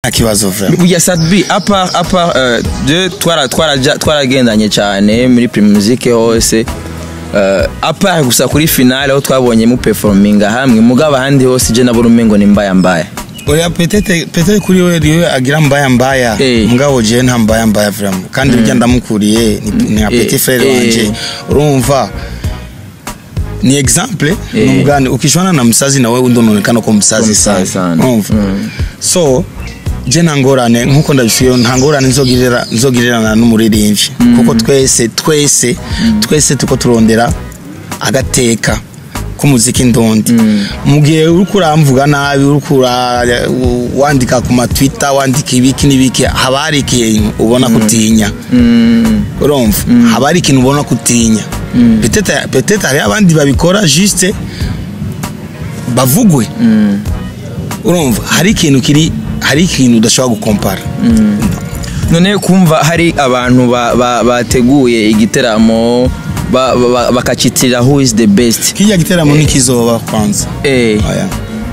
nta kibazo vraiment burya sadbi apart apart euh, de twara twaraja twaragendanye cyane muri prime musique hose uh, apart gusa kuri finale aho twabonye mu performinga hamwe mugabo ahandi hose je nabona umengo ni mbaya mbaya oya petete petete kuri we riwe agira mbaya mbaya Eh. mugabo je nta mbaya mbaya vraiment kandi burya ndamukuriye ni, ni nka Eh, petit frère eh. wanje urumva ni exemple Eh. numugani ukishwana na msazi na wewe ndononekana ko msazi sana msazi sana. urumva so je nta ngorane nkuko ndabishuye nta ngorane nzogirira nzogirirana n'umuririmbyi kuko twese twese twese tuko turondera agateka k'umuziki ndondi mu gihe uriko uramvuga nabi uriko ura- wandika ku matwitter wandika ibiki n'ibiki haba hari ikintu ubona kutinya urumva haba hari ikintu ubona kutinya Peut-être- peut-être hariho abandi babikora juste bavugwe urumva hari ikintu kiri hari ikintu udashobora gukompara none kumva hari abantu ba- ba- bateguye igiteramo ba- ba- ba- bakacitirira who is the best kijya giteramo ntikizoba kwanza eh Oya.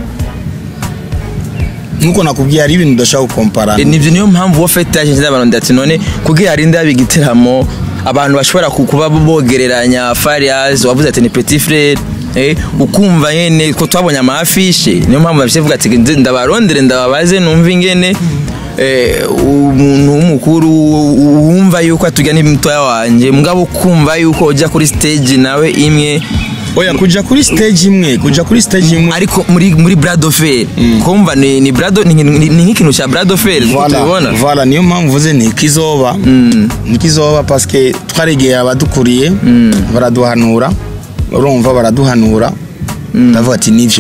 nkuko nakubwiye hari ibintu udashobora gukompara Eh, nivyo niyo mpamvu wo fete yaje abantu ati none kugira harinde haba igiteramo abantu bashobora ku- kuba bogereranya Farias wavuze ati ni petit frère eh ukumva nyene ko twabonye amafishe niyo mpamvu bafite vuga ati nze ndabarondere ndababaze numva ingene eh umuntu w'umukuru wumva yuko atujya n'imitoya wanje mugabo kumva yuko ujya kuri stage nawe imwe oya kuja kuri stage imwe kuja kuri stage imwe ariko muri muri Brad of Fair kumva ni ni Brad ni ni- ni nk'ikintu cya Brad of Fair Voilà, tubibona voilà niyo mpamvu mvuze ntikizoba ntikizoba paske twaregeye abadukuriye baraduhanura urumva baraduhanura ndavuga ati nivyo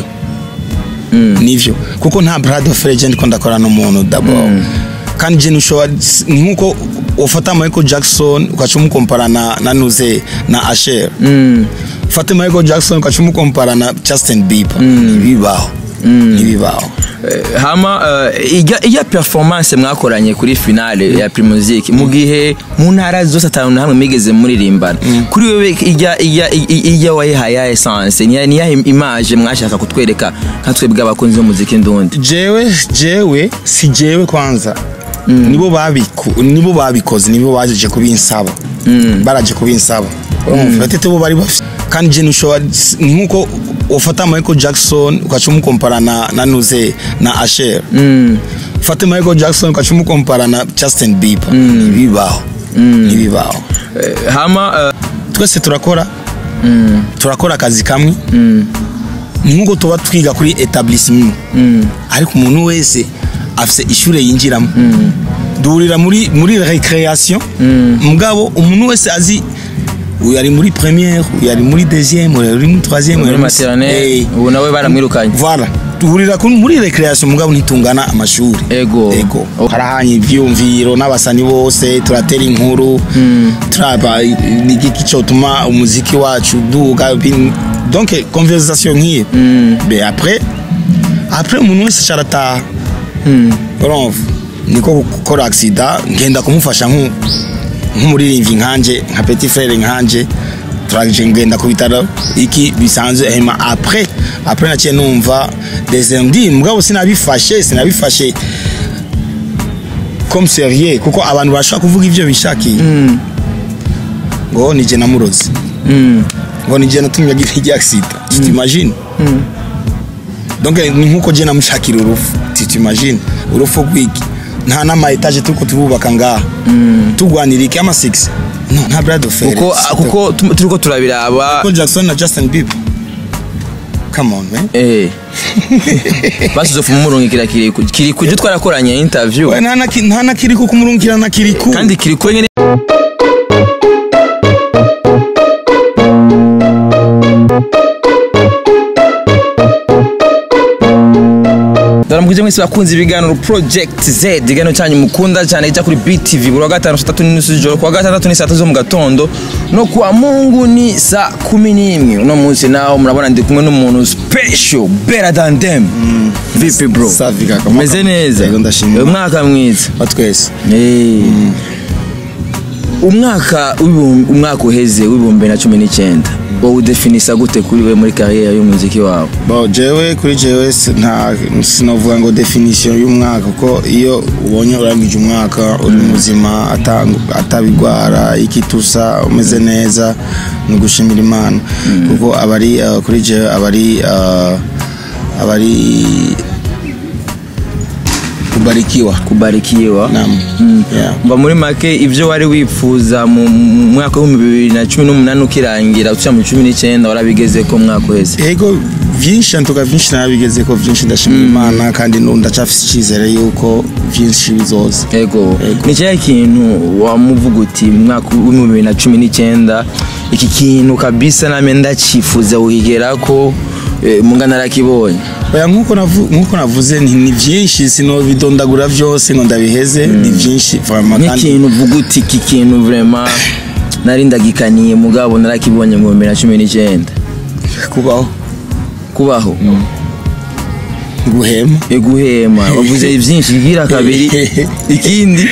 nivyo kuko nta brad of legend ko ndakora n'umuntu d'abord kandi je nushobora ni nkuko ufata Michael Jackson ukaca umukompara na na Nuze na Asher ufate Michael Jackson ukaca umukompara na Justin Bieber ntibibaho ntibibaho Eh, hama eh, ijya ijya performance mwakoranye kuri finale ya Primusic mu gihe mu ntara zose atanu na hamwe migeze muririmbana kuri wewe ijya ijya ijya- ijya wayihaye essence ni ni yahe image mwashaka kutwereka nka twebwe abakunzi b'umuziki ndundi jewe jewe si jewe kwanza nibo babiku nibo babikoze nibo baje kubinsaba baraje kubinsaba urumva batete bo bari bafite kandi je nushobora ni nkuko ufata Michael Jackson ukaca umukompara na na Nuze na Asher ufate Michael Jackson ukaca umukompara na Justin Bieber ntibibaho ntibibaho Eh, hama eh, twese turakora turakora akazi kamwe ni nkuko tuba twiga kuri etablissement ariko umuntu wese afite ishure yinjiramo duhurira muri muri recreation mugabo umuntu wese azi uyu ari muri première uyu ari muri deuxième uyu ari muri troisième uyu muri ari muri- maternelle Eh, ubu nawe baramwirukanye voilà duhurira kuri- muri recreation mugabo ntitungana amashuri Ego. ego Oh. harahanye ivyumviro n'abasani bose turatera inkuru turaba ni igiki cyotuma umuziki wacu duga bin- donc conversation nk'iyo be après après umuntu wese carataha urumva niko gukora accident ngenda kumufasha nku- nk'umuririmbyi nkanje nka petit frère nkanje turaje ngenda ku bitaro iki bisanzwe hema après après naciye numva des ndi mugabo sinabifashe sinabifashe comme sérieux kuko abantu bashaka kuvuga ivyo bishakiye ngo nije namurozi ngo nije natumye agira igi accident tu t'imagines donc ni nkuko je namushakira urufu tu t'imagines urufu rwiki nta n'ama etage turiko turubaka ngaha tugwanira iki ama 6 no nta brad of kuko kuko tu- turiko turabiraba Michael Jackson na Justin Bieber come on man eh basuze fu murungikira kiriku kiriku je twarakoranye interview we nta na ki- nta na kiriku kumurungikira na kiriku kandi kiriku nyene ndaramukije mwese bakunze ibiganiro project z ikiganiro cyanyu mukunda cyane ijya kuri btv buri wa gatanu saa tatu n'inusu z'ijoro kuwa gatandatu ni saa tatu zo mu gatondo no kuwa mungu ni saa kumi n'imwe uno munsi naho murabona ndi kumwe n'umuntu special better than them vipi bro Safi kaka. umeze neza Yego, ndashima. umwaka mwiza wa twese Eh. umwaka w'ibihumbi- umwaka uheze w'ibihumbi na cumi n'icyenda wowe udefinisa gute kuri we muri kariyeri y'umuziki wawe bo jewe kuri jewe si- nta sinovuga ngo definition y'umwaka kuko iyo ubonye urangije umwaka uri muzima ata- atabigwara ikitusa umeze neza ni ugushimira imana kuko abari uh, kuri jewe abari uh, abari kubarikiwa kubarikiwa Naam. Yeah. mba muri make ibyo wari wifuza mu mu mwaka w'ibihumbi bibiri na cumi n'umunani ukirangira uca mu cumi n'icyenda warabigeze ko umwaka uheze ego vyinshi ntuga vyinshi narabigeze ko vyinshi ndashimira imana kandi nu ndacafise icyizere yuko vyinshi bizoza ego Ego. ni cyahe kintu wamuvuga uti mu mwaka w'ibihumbi bibiri na cumi n'icyenda iki kintu kabisa name ndacifuza kukigera ko eh, munga narakibonye oya nkuko navu- nkuko navuze nti ni vyinshi sinobidondagura vyose ngo ndabiheze ni vyinshi vraiment kandi nk'ikintu uvuga uti iki kintu vrema nari ndagikaniye mugabo narakibonye mu bibiri na cumi n'icyenda kubaho kubaho guhema guhema wavuze byinshi bwira kabiri ikindi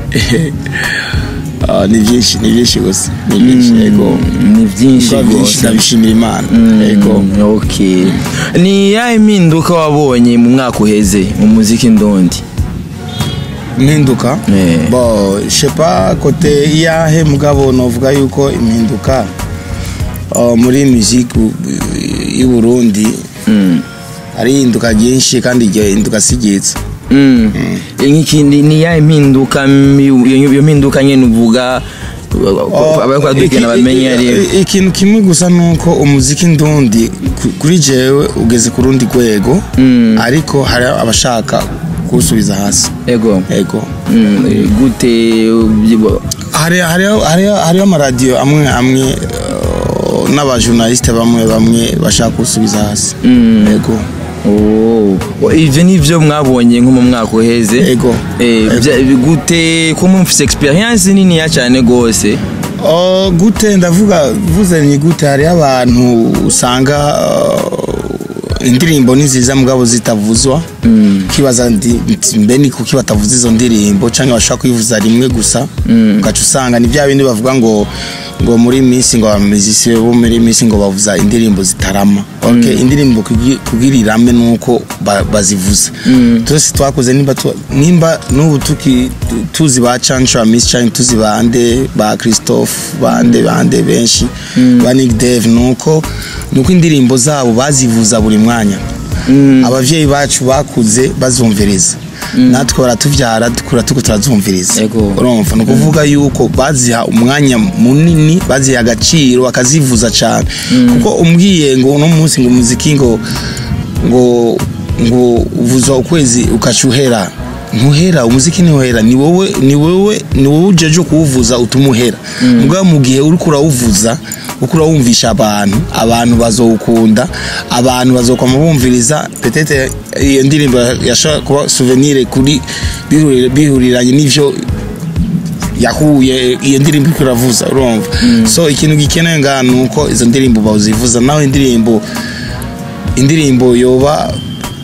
Ah, ni vyinshi ni vyinshi gusa ni vyinshi ego ni byinshi Kuba vyinshi rwose ndabishimira imana ego Mm, okay ni yahe impinduka wabonye mu mwaka uheze mu muziki ndondi impinduka Eh. bo shepa kote iyahe mugabo novuga yuko impinduka ah, muri musique y'u Burundi Mm. ari ihinduka ryinshi kandi iryo hinduka si ryiza Mm. nk'ikindi ni yahe impinduka mi- iyo iyo mpinduka nyine uvuga abakurikirana bamenye ari Iki- ikintu kimwe gusa nuko umuziki ndundi ku- kuri jewe ugeze ku rundi rwego ariko hari abashaka kuwusubiza hasi ego ego Mm, gute ubyibo- hariho hariho hariho hariho amaradiyo amwe amwe uh, n'abajournaliste bamwe bamwe bashaka kuwusubiza hasi ego Oh, ivyo nivyo mwabonye nko mu mwaka uheze Ego. Eh, Ego. bya- gute ko mufise experience niniya cyane gose Oh, gute ndavuga vuze ni gute hariho abantu usanga uh, indirimbo ni nziza mugabo zitavuzwa ukibaza ndi- nti mbe ni kuki batavuza izo ndirimbo cyangwa bashobora kuyivuza rimwe gusa ugaca usanga ni bya bindi bavuga ngo ngo muri minsi ngo abamizisi bo muri minsi ngo bavuza indirimbo zitarama okay indirimbo kugi- kugira irame nuko ba- bazivuza twese twakoze nimba tu- nimba n'ubu tuki tu- tuzi ba Chancho Miss Chan tuzi bande ba Christophe bande bande benshi ba Nick Dave nuko nuko indirimbo zabo bazivuza buri mwanya abavyeyi bacu bakuze bazumviriza natwe baratuvyara dukura tuko turazumviriza Ego. urumva ni ukuvuga yuko baziha umwanya munini baziha agaciro bakazivuza cyane kuko umbwiye ngo uno munsi ngo umuziki ngo ngo ngo uvuza ukwezi ukacuhera ntuhera umuziki ntuhera ni wowe ni wowe ni wowe ujeje kuwuvuza utuma uhera mugabo mu gihe uriko urawuvuza uko urawumvisha abantu abantu bazowukunda abantu bazokwama bumviriza petete iyo ndirimbo yashobora kuba souvenir kuri bihurira- bihuriranye n'ivyo yahuye iyo ndirimbo iko iravuza urumva so ikintu gikenewe ngaha ni uko izo ndirimbo bazivuza naho indirimbo indirimbo yoba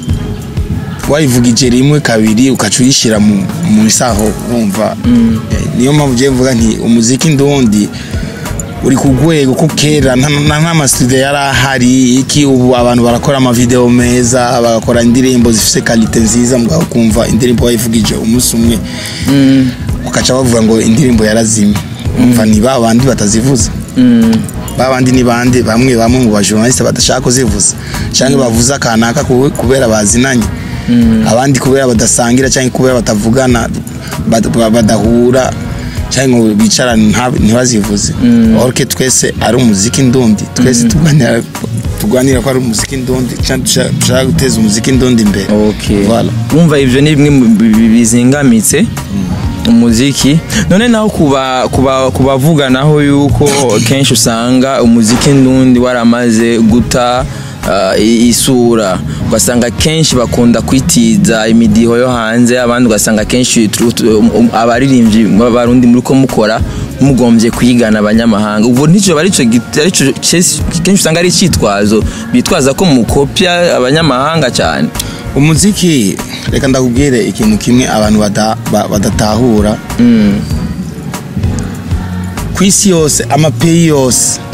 wayivugije rimwe kabiri ukaca uyishyira mu mu isaho urumva Eh, niyo mpamvu ugiye mvuga nti umuziki ndundi uri ku rwego ko kera nta nta- nk'amasitudiyo yari ahari iki ubu abantu barakora amavideo meza bagakora indirimbo zifite kalite nziza mugabo kumva indirimbo wayivugije umunsi umwe ukaca bavuga ngo indirimbo yarazimye umva ni ba bandi batazivuza ba bandi ni bande bamwe bamwe mu bajournaliste badashaka kuzivuza cyangwa bavuza kanaka kube- kubera bazinanye abandi kubera badasangira cyangwa kubera batavugana bad- ba- badahura cyangwa ngo bicarane nta- ntibazivuze orke twese ari umuziki ndundi twese tuganira tuganira ko ari umuziki ndundi cyangwa dushaka- dushaka guteza umuziki ndundi imbere okay Voilà. wumva ivyo ni bimwe mu bi- bi- bizingamitse umuziki none naho kuba kuba kubavuga naho yuko kenshi usanga umuziki ndundi waramaze guta uh, i- isura ugasanga kenshi bakunda kwitiza imidiho yo hanze abandi ugasanga kenshi tu- tu- um- um- abaririmbyi b'abarundi muri ko mukora mugombye kwigana abanyamahanga ubwo nicyo ari cyo git- ari cyo kenshi kenshi usanga ari icyitwazo bitwaza ko mukopya abanyamahanga cyane umuziki reka ndakubwire ikintu kimwe abantu bada- ba- badatahura ku isi yose amapeyi yose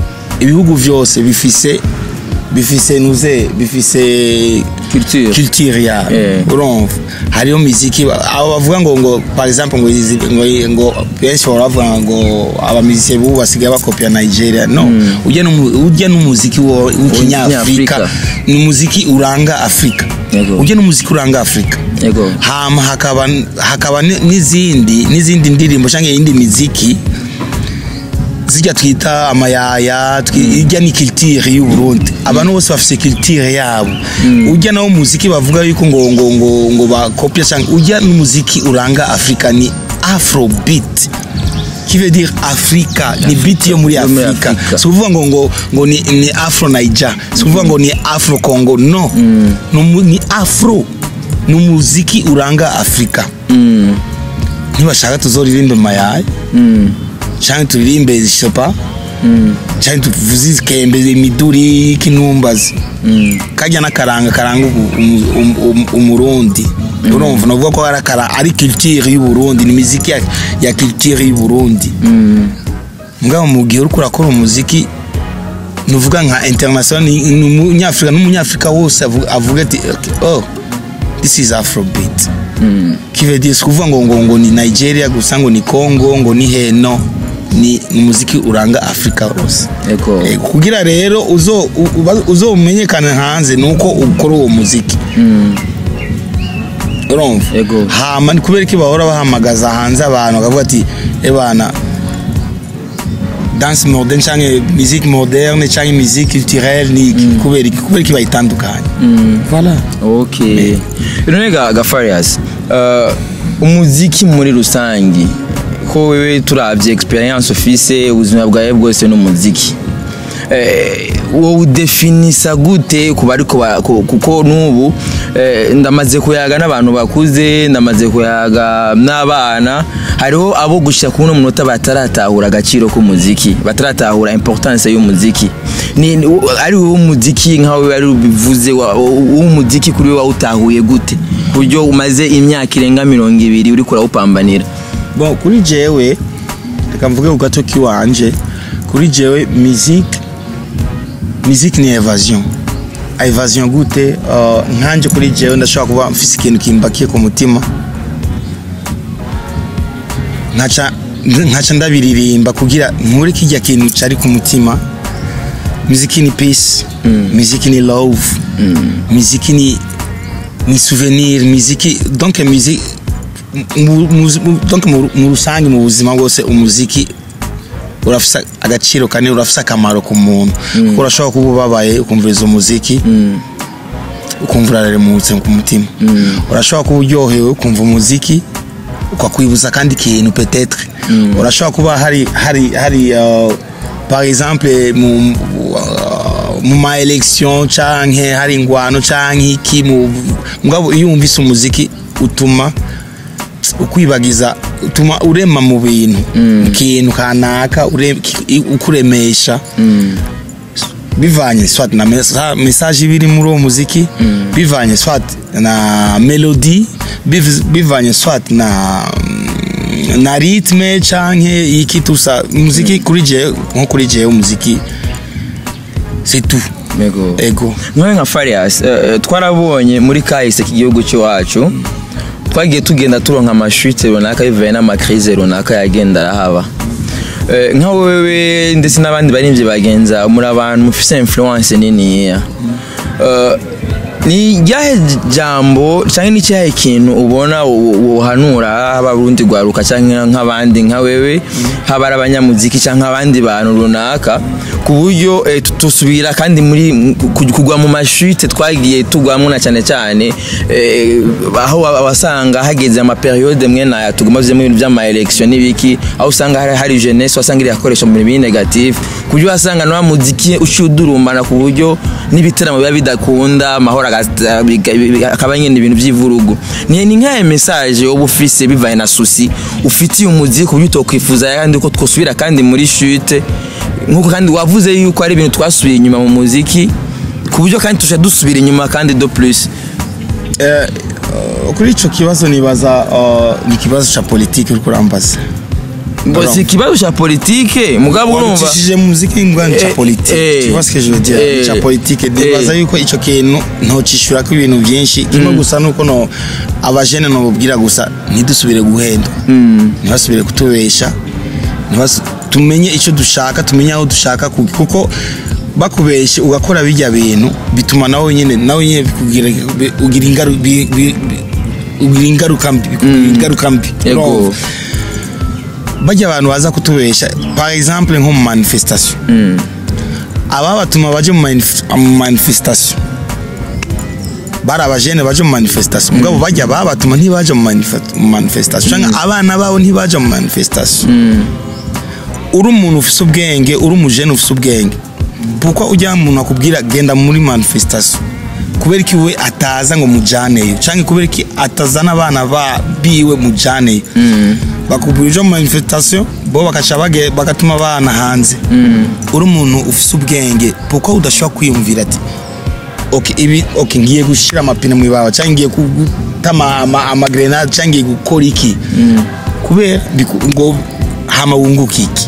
ibihugu vyose bifise bifise nuze bifise Culture. culture ya Eh. urumva hariyo miziki ba- abo bavuga ngo ngo par exemple ngo izi- ngo ngo benshi bahora bavuga ngo abamiziki bubu basigaye bakopia Nigeria no ujya n'umu- ujya n'umuziki wo- w'ikinyafrika W'ikinyafrika. ni umuziki uranga Afrika Yego. ujya n'umuziki uranga Afrika yego hama hakaba hakaba ni- n'izindi n'izindi ndirimbo cyangwa iyindi miziki zijya twita amayaya twi- ijya ni culture y'u Burundi abantu bose bafite culture yabo ujya nawo muziki bavuga yuko ngo ngo ngo ngo bakopia cyangwa ujya n'umuziki uranga Afrika ni afrobeat qui veut dire Afrika ni beat yo muri Yo muri Afrika Afrika. si ukuvuga ngo ngo ngo ni, ni afro Niger si ukuvuga ngo ni afro Congo no ni, umu- ni afro ni umuziki uranga Afrika Mm, ntibashaka tuzoririmbe mayaye mm, cyangwa turirimbe shopa mm, cyangwa tuvuze ikembe imiduri kinumbazi mm. kajya n'akaranga karanga ubu- umu- umu- umu- umurundi urumva navuga ko ari akara ari culture y'u Burundi ni muziki ya, ya culture y'u Burundi Mm, mugabo mu gihe uriko urakora umuziki nuvuga nka international ni ni umunyafrika n'umunyafrika wose avuga- avuga ati okay, oh this is afrobeat mm. kivedie sikuvuga ngo ngo ngo ni Nigeria gusa ngo ni Congo ngo ni heno ni ni umuziki uranga Afrika hose yego Eh, kugira rero uzo u- uba- uzomenyekana hanze nuko ukora uwo muziki Mm, urumva Yego. hama ni kubera ko bahora bahamagaza hanze abantu bakavuga ati ebana danse moderne cyangwa musique moderne cyangwa musique culturelle ni iki kubera iki kubera iki bayitandukanye voilà okay none ga gafarias uh, umuziki muri rusangi ko wewe turavye experience ufise ubuzima bwawe bwose n'umuziki eh, wowe udefinisa gute ku bariko ba- ku- kuko n'ubu eh, ndamaze kuyaga n'abantu bakuze ndamaze kuyaga n'abana hariho abo gushika ku uno munota bataratahura agaciro k'umuziki bataratahura importance y'umuziki ni ni- u- ari wowe umuziki nkawe wari ubivuze wa- u- w'umuziki kuri wowe wawutahuye gute ku buryo umaze imyaka irenga mirongo ibiri uriko urawupambanira bon kuri jewe reka mvuge ku gato kiwanje kuri jewe musique musique ni evasion evasion gute uh, nkanje kuri jewe ndashobora kuba mfise ikintu kimbakiye ku mutima nkaca nkaca ndabiririmba kugira nkure kijya kintu cari ku mutima muziki ni peace muziki ni love muziki ni ni souvenir muziki donc musique mu- mu- mu- donc mu mu rusange mu buzima bwose umuziki urafise agaciro kanini urafise akamaro ku muntu kuko urashobora kuba ubabaye ukumviriza umuziki ukumva uraremutse ku mutima urashobora kuba uryohewe ukumva umuziki ukakwibuza kandi ikintu petetre urashobora kuba hari hari hari uh, par exemple mu uh, mu ma election canke hari ingwano canke iki mu mugabo iyo wumvise umuziki utuma ukwibagiza utuma urema mu bintu ikintu kanaka ure- ki- ukuremesha bivanye swat na mesa- message ibiri muri uwo muziki bivanye swat na melody biv- bivanye swat na na ritme canke iki tusa muziki kuri je nko kuri je umuziki c'est tout Yego. ego nkawe nka farias eh, twarabonye muri kahise k'igihugu cy'iwacu twagiye tugenda turonka amashute runaka bivuye n'amakrize runaka yagenda arahaba Eh, nka wewe ndetse n'abandi baririmbyi bagenza muri abantu mufise influence niniya Eh, ni ryahe jambo cyangwa ni cyahe kintu ubona wo- wohanura haba urundi rwaruka cyangwa nk'abandi nka wewe haba ari abanyamuziki cyangwa abandi bantu runaka ku buryo eh, tu- tusubira kandi muri ku- kugwa mu mashute twagiye tugwamo na cyane cyane eh, aho wa- wasanga hageze amaperiode mwe naya tuguma tuzemo ibintu by'ama election n'ibiki aho usanga hari, hari jeunesse wasanga iri yakoresha mu bintu biri negative ku buryo wasanga na wa muziki uciudurumbana ku buryo n'ibitaramo biba bidakunda amahoro agata- biga- biga- akaba nyine ibintu by'ivurugu ni ni nk'aya message wowe ufise bivanye na susi ufitiye umuziki ku buryo utokwifuza kandi ko twosubira kandi muri chute nk'uko kandi wavuze yuko ari ibintu twasubiye inyuma mu muziki ku buryo kandi tujya dusubira inyuma kandi do plus Eh, uh, kuri ico kibazo nibaza uh, ni ikibazo ca politiki uriko urambaza ngo si ikibazo cya politike mugabo urumva wabicishije mu muziki ngwani ca Eh, politike eh, tu vois ce que je veux dire eh, ca politike ndibaza eh. yuko ico kintu ntocishura ko ibintu byinshi kimwe gusa nuko no abajene nobubwira gusa ntidusubire guhendwa ntibasubire kutubesha ntibas- tumenye icyo dushaka tumenye aho dushaka ku- kuko bakubeshe ugakora bijya bintu bituma nawe nyine nawe nyine bikugira bi- ugira ingaru- bi- bi- bi- ugira ingaruka mbi bikugira ingaruka mbi Yego. Urumva? bajya abantu baza kutubesha par exemple nko mu manifestation ababatuma baje mu manif- mu manifestation bari abajene baje mu manifestation mugabo bajya babatuma ntibaje mu manife- mu manifestation cyangwa abana babo ntibaje mu manifestation uri umuntu ufise ubwenge uri umujene ufise ubwenge kuko ujya umuntu akubwira genda muri manifestation kubera iki we ataza ngo mujaneyo cyangwa kubera iki atazana abana ba biwe mujaneyo bakubwira uje mu manifestation bo bakaca bage- bagatuma abana hanze uri umuntu ufise ubwenge kuko udashobora kwiyumvira ati okay, ibi okay, ngiye gushira amapine mu ibawa cyangwa ngiye gutama ama- amagrenade cyangwa ngiye gukora iki kubera biku- ngo hama wunguka iki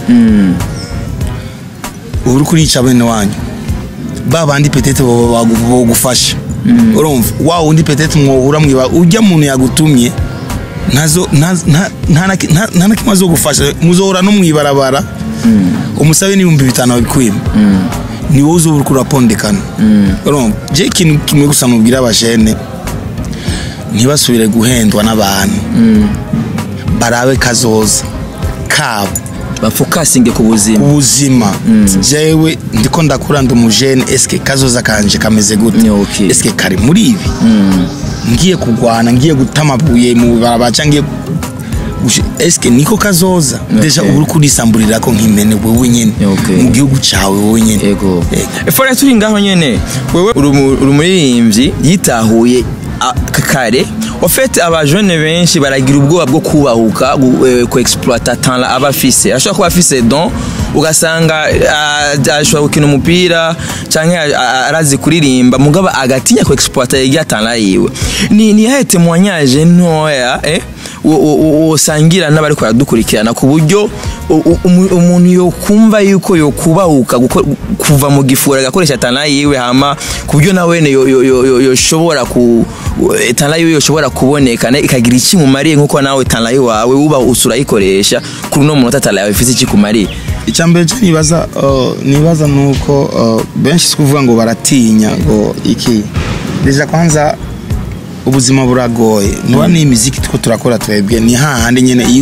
ubu uri kurica bene wanyu ba bandi petete bogufasha urumva wa wundi petete mwohura mwiba ujya muntu yagutumye ntazo nta- nta- nta na- nta- nta na kimwe azogufasha muzohora no mwibarabara umusabe n'ibihumbi bitanu babikwima ni wowe uzoba uriko urapondekana urumva je ikintu kimwe gusa mubwira abajene ntibasubire guhendwa n'abantu barabe kazoza kabo bafokasinge ku buzima ubuzima jewe ndiko ndakura ndi umujene eske kazoza kanje kameze gute Ni okay. eske kari muri ibi ngiye kugwana ngiye gutamabuye mu barabara cyangwa ngiye gushi- eske niko kazoza deja Okay. ubu uri kurisamburira ko nk'imene wewe nyene Ni okay. mu gihugu cawe wewe nyene yego Yego. fora turi ngaho nyene wewe uri umu- uri umuririmbyi yitahuye a- k- kare ofete abajene benshi baragira ubwoba bwo kubahuka gu- eh, ku exploita talent aba afise ashobora kuba afise don ugasanga ah, ashobora gukina umupira canke a- a- arazi kuririmba mugabo agatinya ku exploita irya talent yiwe ni ni yahe témoignage ntoya eh wo- wo- wo- wosangira n'abari baradukurikirana ku buryo u- u- umu- umuntu yokumva yuko yokubahuka guko- kuva mu gifura agakoresha tana yiwe hama ku buryo nawe yo- yo- yo- yo- yoshobora ku tana yiwe yoshobora kuboneka ne- ikagira iki mumariye nkuko nawe tana yiwawe uba usurayikoresha kuri uno munota tana yawe ifite iki kumariye icyambere cyo nibaza uh, nibaza nuko uh, benshi si kuvuga ngo baratinya ngo iki deja kwanza ubuzima buragoye nuba ni imiziki two turakora twebwe ni hahandi nyene iyo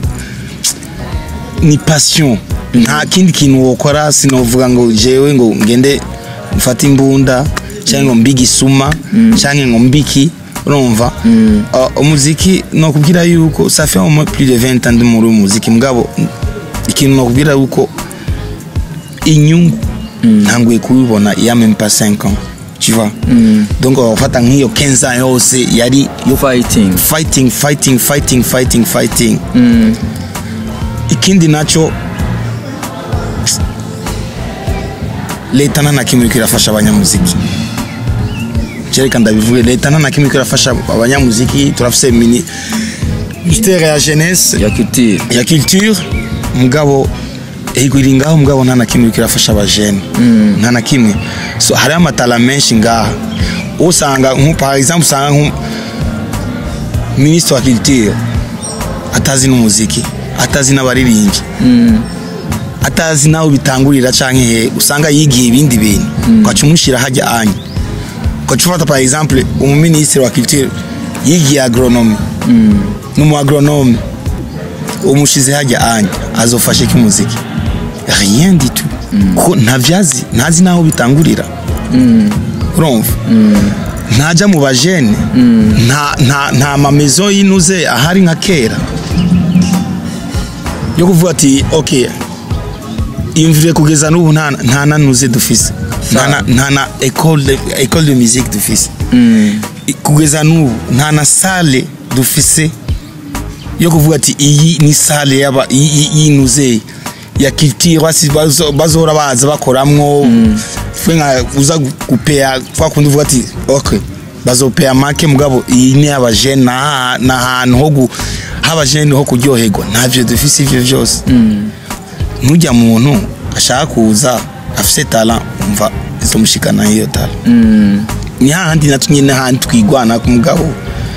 ni passion nta kindi kintu wokora sinovuga ngo jewe ngo ngende mfate imbunda cyangwa ngo mbige isuma cyangwa ngo mbiki urumva Uh, umuziki nokubwira yuko ça fait au moins plus de 20 ans ndi muri uyu muziki mugabo ikintu nokubwira yuko inyungu ntanguye kubibona iya même pas 5 ans tu vois donc wafata nk'iyo 15 ans yose yari yo fighting fighting fighting fighting fighting fighting ikindi naco leta nta na kimwe iriko irafasha abanyamuziki jereka ndabivuge leta nta na kimwe iriko irafasha abanyamuziki turafise mini ministere ya jeunesse ya culture ya culture mugabo ego iri ngaho mugabo nta na kimwe iriko irafasha abajene nta na kimwe so hariho amatara menshi ngaha usanga nko par exemple usanga nko minisitiri wa culture atazi n'umuziki atazi n'abaririmbyi atazi naho bitangurira canke he usanga yigiye ibindi bintu ugaca umushyira hajya anya ugaca ufata par exemple umuminisitiri wa culture yigiye agronome n'umu agronome umushize hajya anya azofashe iki muziki rien du tout kuko ntavyazi ntazi naho bitangurira urumva ntajya mu bajene nta nta nta mamezo yinuze ahari nka kera yo kuvuga ati okay imvire kugeza n'ubu nta nta nanuze dufise nta na- nta na école de école de musique dufise kugeza n'ubu nta na sale dufise yo kuvuga ati iyi ni sale yaba iyi- iyi- yinuze ya culture basi bazo- bazohora baza bakoramwo fwe nka uza gupeya kwa kundi uvuga ati okay bazopeya make mugabo iyi ni abajene ni ahantu ho gu haba jene ho kuryoherwa ntavyo dufise ivyo vyose nujya muntu ashaka kuza afise talent umva izomushikana iyo talent ni hahandi natwe nyine hahandi twigwana ku mugabo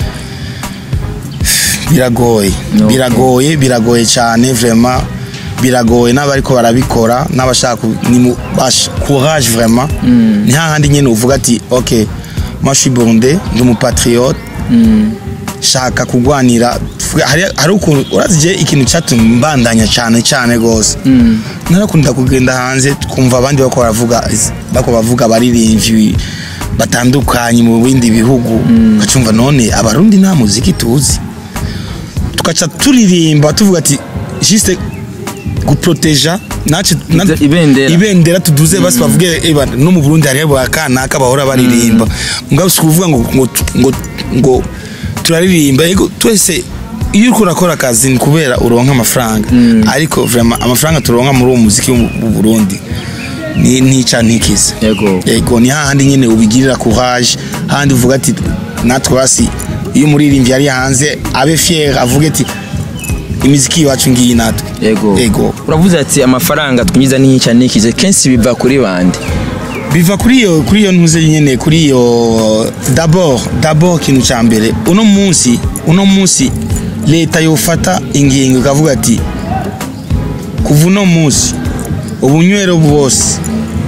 biragoye Okay. biragoye biragoye cyane vraiment biragoye n'abariko barabikora n'abashaka ku- ni mu- basha courage vraiment ni hahandi nyine uvuga ati ok moi je suis burundais ndi umupatriote shaka kugwanira tuvuge, hari hari ukuntu urazi je ikintu cyatumye mbandanya cyane cyane rwose narakunda kugenda hanze twumva abandi bako baravuga bako bavuga abaririmbyi batandukanye mu bindi bihugu ukacumva none abarundi nta muziki tuzi tugaca turirimba tuvuga ati juste guproteja nace na- Ibya- ibendera. ibendera tuduze basi bavuge eba no mu Burundi hariho akanaka bahora baririmba ngabo si kuvuga ngo ngo ngo ngo turaririmba yego twese iyo uriko urakora akazi ni kubera uronka amafaranga ariko vraiment amafaranga turonka muri uwo muziki wo mu Burundi ni nica ntikize Yego. yego ni hahandi nyine ubigirira courage hahandi uvuga ati natwe basi iyo umuririmbyi yari hanze abe fier avuge ati imiziki iwacu ngiyi natwe yego yego uravuze ati amafaranga twinjiza n'inyica n'ikize kenshi biva kuri bande biva kuri iyo kuri iyo ntuze nyene kuri iyo d'abord d'abord ikintu cya mbere uno munsi uno munsi leta yofata ingingo ikavuga ati kuva uno munsi ubunywero bwose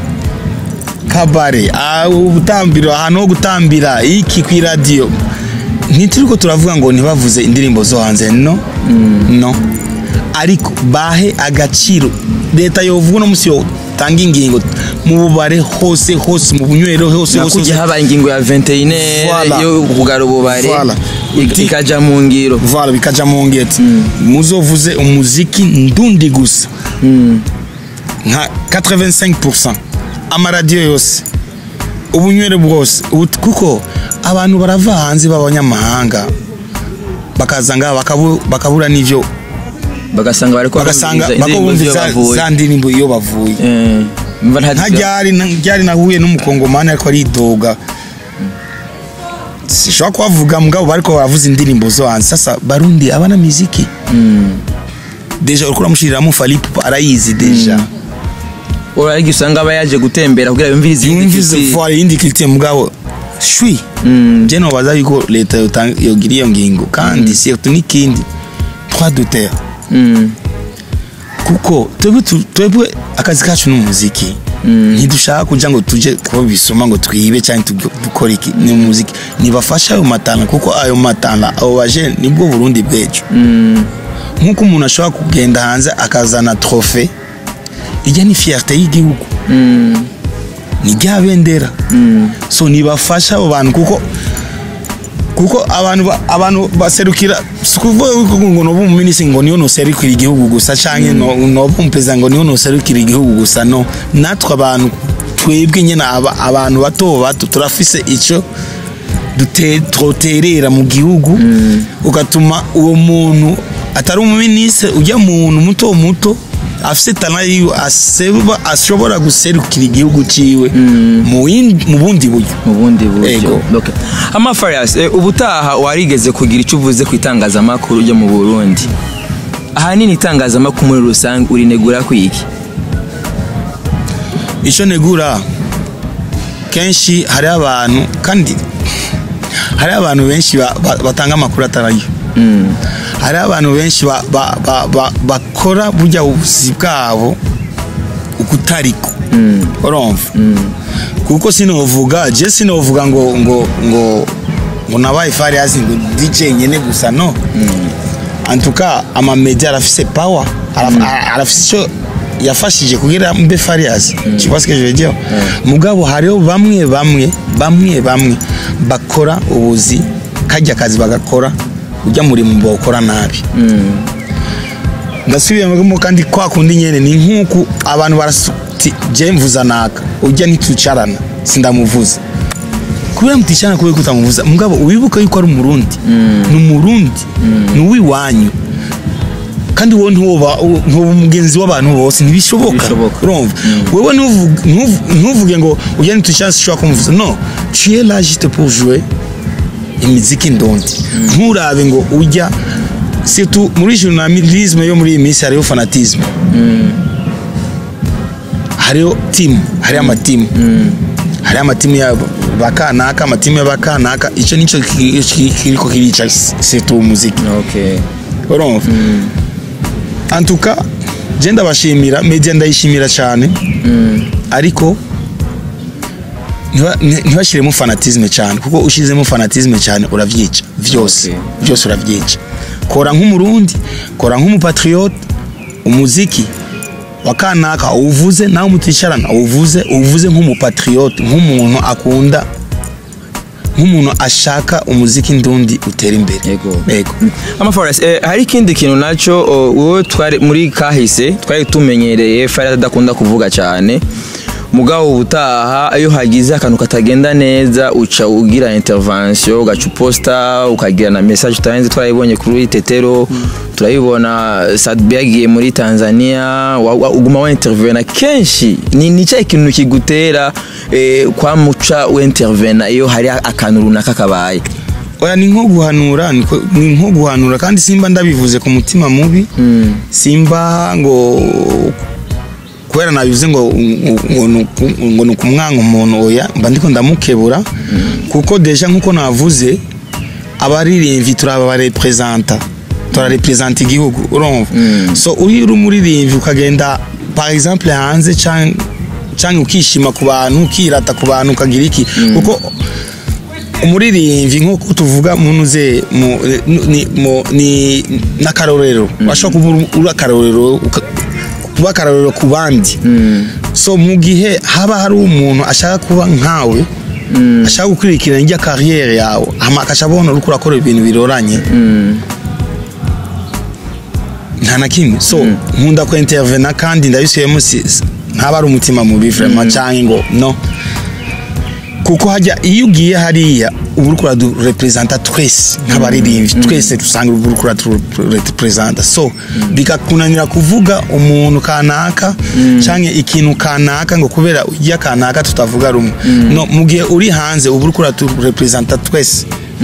kabare ah, ubutambiro ahantu ho gutambira iki ku iradiyo ntituriko turavuga ngo ntibavuze indirimbo zo hanze no no ariko bahe agaciro leta yovuga uno munsi yotanga ingingo mu bubare hose hose mu bunywero hose hose nakujya hose. habaye ingingo ya 21 Voilà. yo kugara ububare Voilà. ik- Uti- ikaja mu ngiro Voilà, bikaja mu ngeti muzovuze umuziki ndundi gusa nka 85% amaradiyo yose ubunywere bwose ubu- kuko abantu barava hanze b'abanyamahanga bakaza ngaha bakabu- bakabura n'ivyo bagasanga bariko bagasanga barumviriza indirimbo z'iyo bakabumviza bavuye za ndirimbo iyo bavuye Eh, mva nta- nta ryari nta ryari nahuye n'umukongomani ariko aridoga sishobora kubavuga mugabo bariko baravuza indirimbo zo hanze sasa barundi abana miziki deja uriko uramushiriramo falipu arayizi deja urayiga usanga aba yaje gutembera kugira yumvirize iyindi yumvize kiti. vuba yindi kilite mugabo shwi je nobaza yuko leta yotanga- yogira iyo ngingo kandi surtout n'ikindi trois de terre Mm, kuko twebwe tu- twebwe akazi kacu ni umuziki ntidushaka kuja ngo tuje kuba bisoma ngo twibe cyangwa tuge- dukore iki ni umuziki nibafashe ayo matana kuko ayo matana abo baje nibwo burundi bwejo nk'uko umuntu ashobora kugenda hanze akazana trofe ijya ni fierté y'igihugu ni rya bendera so nibafasha abo bantu kuko kuko abantu ba- abantu baserukira si ukuvuga yuko ngo noba umuminisitiri ngo niyo noserukira igihugu gusa canke no- noba umuperezida ngo niyo noserukira igihugu gusa no natwe abantu twebwe nyine aba- abantu bato bato turafise ico dute- twoterera mu gihugu ugatuma uwo muntu atari umuminisitiri ujya muntu muto muto afise tana yiwe aseba ashobora guserukira igihugu ciwe mu yindi- mu bundi buryo mu bundi buryo Ego. Okay. amafarias eh, ubutaha warigeze kugira icyo uvuze ku itangazamakuru ryo mu burundi ahanini itangazamakuru muri rusange urinegura kwiki icyo negura kenshi hariho abantu kandi hariho abantu benshi ba- ba- batanga amakuru atarayo hariho abantu benshi ba- ba- ba- ba- bakora burya ubuzi bwabo ukutariko urumva kuko sinovuga je sinovuga ngo ngo ngo ngo nabaye fariasi ngo DJ nyene gusa no antuka amamedia arafise power araf- ara- arafise icyo yafashije kugira mbe fariasi tu vois ce que je veux dire mugabo hariho bamwe bamwe bamwe bamwe bakora ubuzi kajya kazi bagakora ujya murimo bawukora nabi ndasubiyemo kandi kwa kundi nyene ni nk'uku abantu barasuti je mvuza naka ujya ntitucarana sindamuvuza kubera muticarana kubera ko utamuvuza mugabo wibuka yuko ari umurundi ni umurundi ni uw'iwanyu kandi wowe ntuba ntuba umugenzi w'abantu bose ntibishoboka Ntibishoboka. urumva wewe ntuvuge- ntuvu- ntuvuge ngo ujya ntitucarana sinshobora kumuvuza no tu es là juste pour jouer imiziki ndondi nturabe ngo ujya surtout muri journalisme yo muri iyi minsi hariho fanatisme hariho timu hariho amatimu hariho amatimu ya bakanaka amatimu y'abakanaka icyo nicyo ki- ki- kiriko kirica surtout umuziki okay urumva antuka je ndabashimira media ndayishimira cyane ariko ntiba- nti- ntibashiremo fanatisme cyane kuko ushizemo fanatisme cyane uravyica vyose Okay. vyose uravyica kora nk'umurundi kora nk'umupatriote umuziki wa kanaka uwuvuze nawe muticarana uwuvuze uwuvuze nk'umupatriote nk'umuntu akunda nk'umuntu ashaka umuziki ndundi utera imbere Yego. yego amaforest eh, hari ikindi kintu nacyo oh, wowe twari muri kahise twari tumenyereye fari adakunda kuvuga cyane mugabo ubutaha iyo hagize akantu katagenda neza uca ugira intervention ugaca uposta ukagira na message utarenze twarayibonye kuri tetero turayibona sadbi yagiye muri tanzania wa- wa- uguma wa intervena kenshi ni ni cya kintu kigutera eh, kwamuca we intervena iyo hari akantu runaka kabaye oya ni nko guhanura ni ko- ni nko guhanura kandi simba ndabivuze ku mutima mubi simba ngo kubera nabivuze ngo ngo ni uku- ngo ni ukumwanga umuntu oya mba ndiko ndamukebura kuko deja nkuko navuze abaririmbyi turaba barepresenta turarepresenta igihugu urumva so uri uri umuririmbyi ukagenda par exemple hanze canke canke ukishima ku bantu ukirata ku bantu ukagira iki kuko umuririmbyi nk'uko tuvuga munuze mu ni mu- ni n'akarorero washobora kuba uri- uri akarorero uka- kuba akarorero ku bandi so mu gihe haba hari umuntu ashaka kuba nkawe ashaka gukurikirana ijya kariyeri yawe hama akasha abona uriko urakora ibintu biroranye nta na kimwe so nkunda ko intervena kandi ndabisubiyemo si- si- ntaba ari umutima mubi vraiment cyangwa ngo no kuko hajya iyo ugiye hariya uba uriko uradurepresenta twese nk'abaririmbyi twese dusanga uba uriko uradurepresenta so bikakunanira kuvuga umuntu kanaka cyangwa ikintu kanaka ngo kubera ujya kanaka tutavuga rumwe no mu gihe uri hanze uba uriko uradurepresenta twese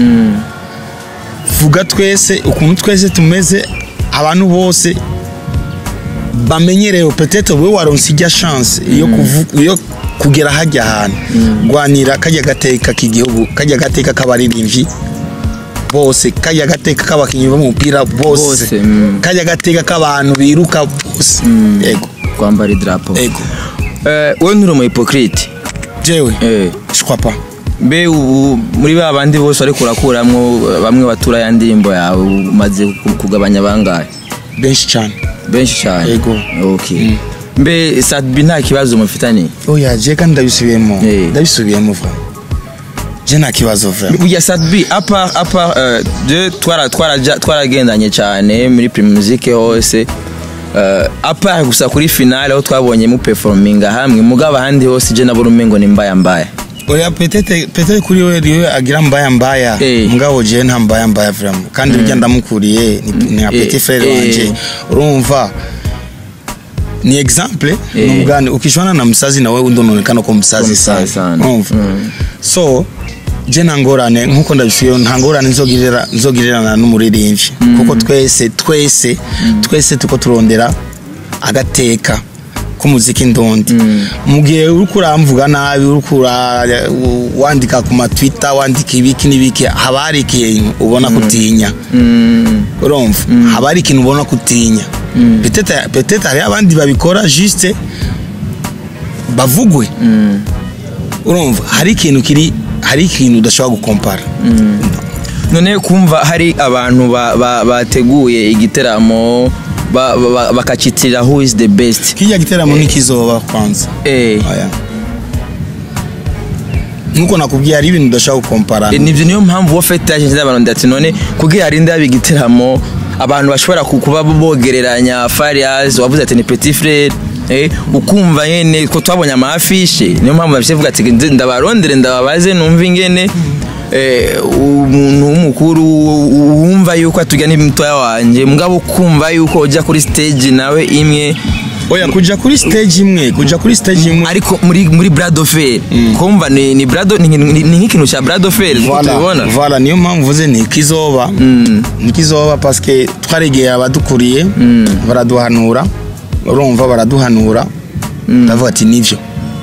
vuga twese ukuntu twese tumeze abantu bose bamenyerewe peut-être wowe waronse ijya chance yo kuvu- yo kugera hajya ahantu rwanira kajya gateka k'igihugu kajya gateka k'abaririmbyi bose kajya gateka k'abakinnyi b'umupira bose Bose, mm. kajya gateka k'abantu biruka bose yego kwambara idarapo yego Eh, wowe nturi umu hypocrite jewe Eh, je crois pas mbe ubu muri ba bandi bose ariko urakuramwo bamwe batura ya ndirimbo yawe umaze ku- kugabanya bangahe benshi cyane benshi cyane Yego. okay mbe sadbi nta kibazo mufitanye oya je kandi ndabisubiyemo Eh. ndabisubiyemo vraiment je nta kibazo vraiment burya sadbi apa apa eh, je twara twaraja twaragendanye cyane muri primusique hose Uh, apa gusa kuri finale aho twabonye mu performinga hamwe mugabo ahandi hose je nabona umengo ni mbaya mbaya oya peut-être peut-être kuri we riwe agira mbaya mbaya Eh. mugabo je nta mbaya mbaya vraiment kandi burya ndamukuriye ni- ni nka Eh, petit frère eh. wanje urumva ni exemple Eh. numugani ukishwana na msazi nawe undi unaonekana ko msazi Ko sana msazi sana. urumva Mm. so je nta ngorane nkuko ndabishuye nta ngorane nzogirira nzogirirana n'umuririmbyi kuko twese twese twese tuko turondera agateka k'umuziki ndundi mu gihe uriko uramvuga nabi uriko ura- wandika ku matwitter wandika ibiki n'ibiki haba hari ikintu ubona kutinya urumva haba hari ikintu ubona kutinya Peut-être- peut-être hari abandi babikora juste bavugwe urumva hari ikintu kiri hari ikintu udashobora gukompara none kumva hari abantu ba- ba- bateguye igiteramo ba- ba- ba- bakacitirira who is the best kijya giteramo ntikizoba kwanza Eh, Oya. nkuko nakubwiye hari ibintu udashobora gukompara eh, nivyo niyo mpamvu wafite yaje abantu ndati none kugira harinde haba igiteramo abantu bashobora ku- kuba bogereranya Farias wavuze ati ni petit frère eh, ukumva nyene ko twabonye amafishe niyo mpamvu bavuga ati nze ndabarondere ndababaze numva ingene eh, umuntu w'umukuru wumva yuko atujya n'imitoya wanje mugabo kumva yuko ujya kuri stage nawe imwe oya kuja kuri stage imwe kuja kuri stage imwe ariko muri muri brado fair kumva ni ni brado ni ni- ni nk'ikintu cya brado fair Voilà, tubibona voilà niyo mpamvu mvuze ni ikizoba ni ikizoba paske twaregeye abadukuriye baraduhanura urumva baraduhanura ndavuga ati nivyo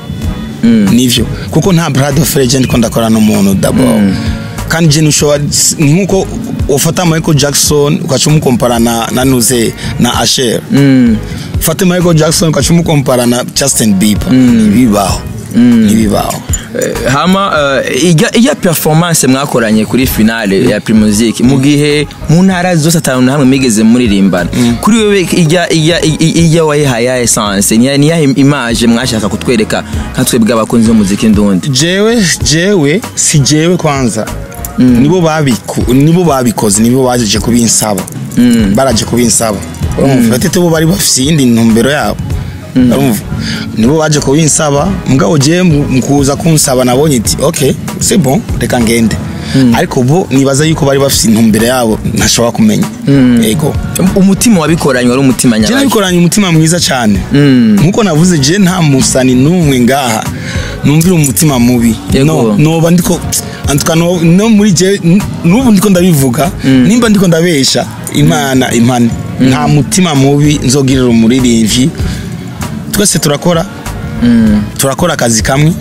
nivyo kuko nta brad of legend ko ndakora n'umuntu dabo kandi je nushobora ni nkuko ufata Michael Jackson ukaca umukompara na na nuze na Asher ufate Michael Jackson ukaca umukompara na Justin Bieber ntibibaho ntibibaho Eh, hama eh, ijya ijya performance mwakoranye kuri finale ya Primusic mu gihe mu ntara zose atanu na hamwe mwigeze muririmbana kuri wewe ijya ijya ijya- ijya wayihaye essence ni ni yahe image mwashaka kutwereka nka twebwe abakunzi b'umuziki ndundi jewe jewe si jewe kwanza nibo babiku nibo babikoze nibo baje kubinsaba baraje kubinsaba urumva batete bo bari bafise iyindi ntumbero yabo urumva nibo baje kubinsaba mugabo jewe mu mu kuza kunsaba nabonye iti okay c'est bon reka ngende ariko bo nibaza yuko bari bafise intumbero yabo ntashobora kumenya yego umutima wabikoranye wari umutima je nyabayo nabikoranye umutima mwiza cyane nkuko navuze je nta musani n'umwe ngaha numvira umutima mubi Yego. no noba ndiko antuka no, no muri je n- n'ubu ndiko ndabivuga nimba ndiko ndabesha imana impane nta mutima mubi nzogirira umuririmbyi twese turakora turakora akazi kamwe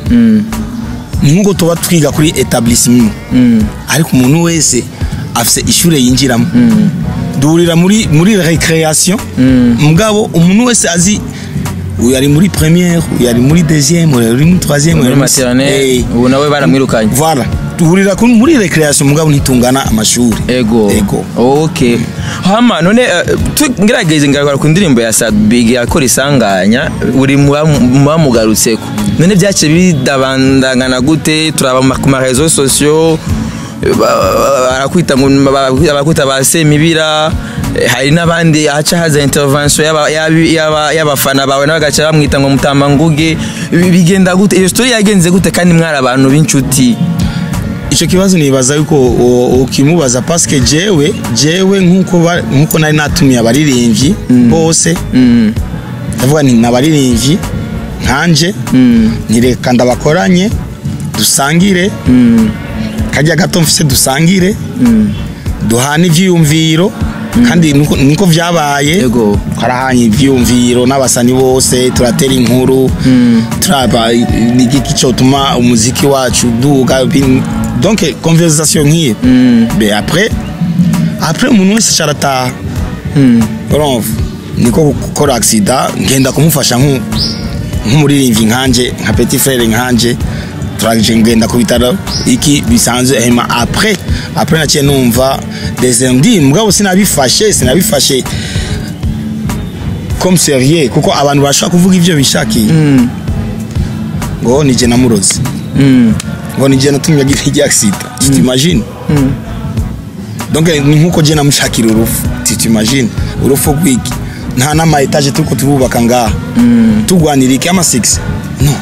ni nkuko tuba twiga kuri etablissement ariko umuntu wese afise ishure yinjiramo duhurira muri muri recreation mugabo umuntu wese azi uyu ari muri première uyu ari muri deuxième uyu ari muri troisième uyu muri ari muri- maternelle Eh, ubu nawe baramwirukanye voilà duhurira ku- muri recreation mugabo ntitungana amashuri ego ego okay hama none eh, tugerageze ngaragara ku ndirimbo ya Sad Big yakora isanganya uri mu bam- mu bamugarutseko none byaciye bidabandangana gute turaba ma- ku ma réseaux sociaux eh, ba- barakwita ngo ba- abakwita ba semibira eh, hari n'abandi haca haza intervention y'aba- y'abi- y'aba- y'abafana bawe nawe bagaca bamwita ngo mutamba nguge Bi- bigenda gute iyo story yagenze gute kandi mwari abantu b'inshuti icyo kibazo nibaza yuko u- ukimubaza paske jewe jewe nkuko ba- nkuko nari natumiye abaririmbyi bose ndavuga nti nabaririmbyi nkanje ntireka ndabakoranye dusangire kajya gato mfise dusangire duhana ivyiyumviro kandi niko- niko vyabaye Yego. twarahanye ivyiyumviro n'abasani bose turatera inkuru turaba igiki cyotuma umuziki wacu duga bin- donc conversation nk'iyo be après après umuntu wese carataha urumva niko gukora accident ngenda kumufasha nku- nk'umuririmbyi nkanje nka petit frere nkanje turaje ngenda ku bitaro iki bisanzwe hema après après naciye numva des ndi mugabo sinabifashe sinabifashe comme sérieux kuko abantu bashaka kuvuga ivyo bishakiye ngo nije namurozi ngo nije natumye agira ijya accident tu t'imagines donc ni nkuko je namushakira urufu tu t'imagines urufu rwiki nta n'ama etage turiko turubaka ngaha turwanira iki ama 6 no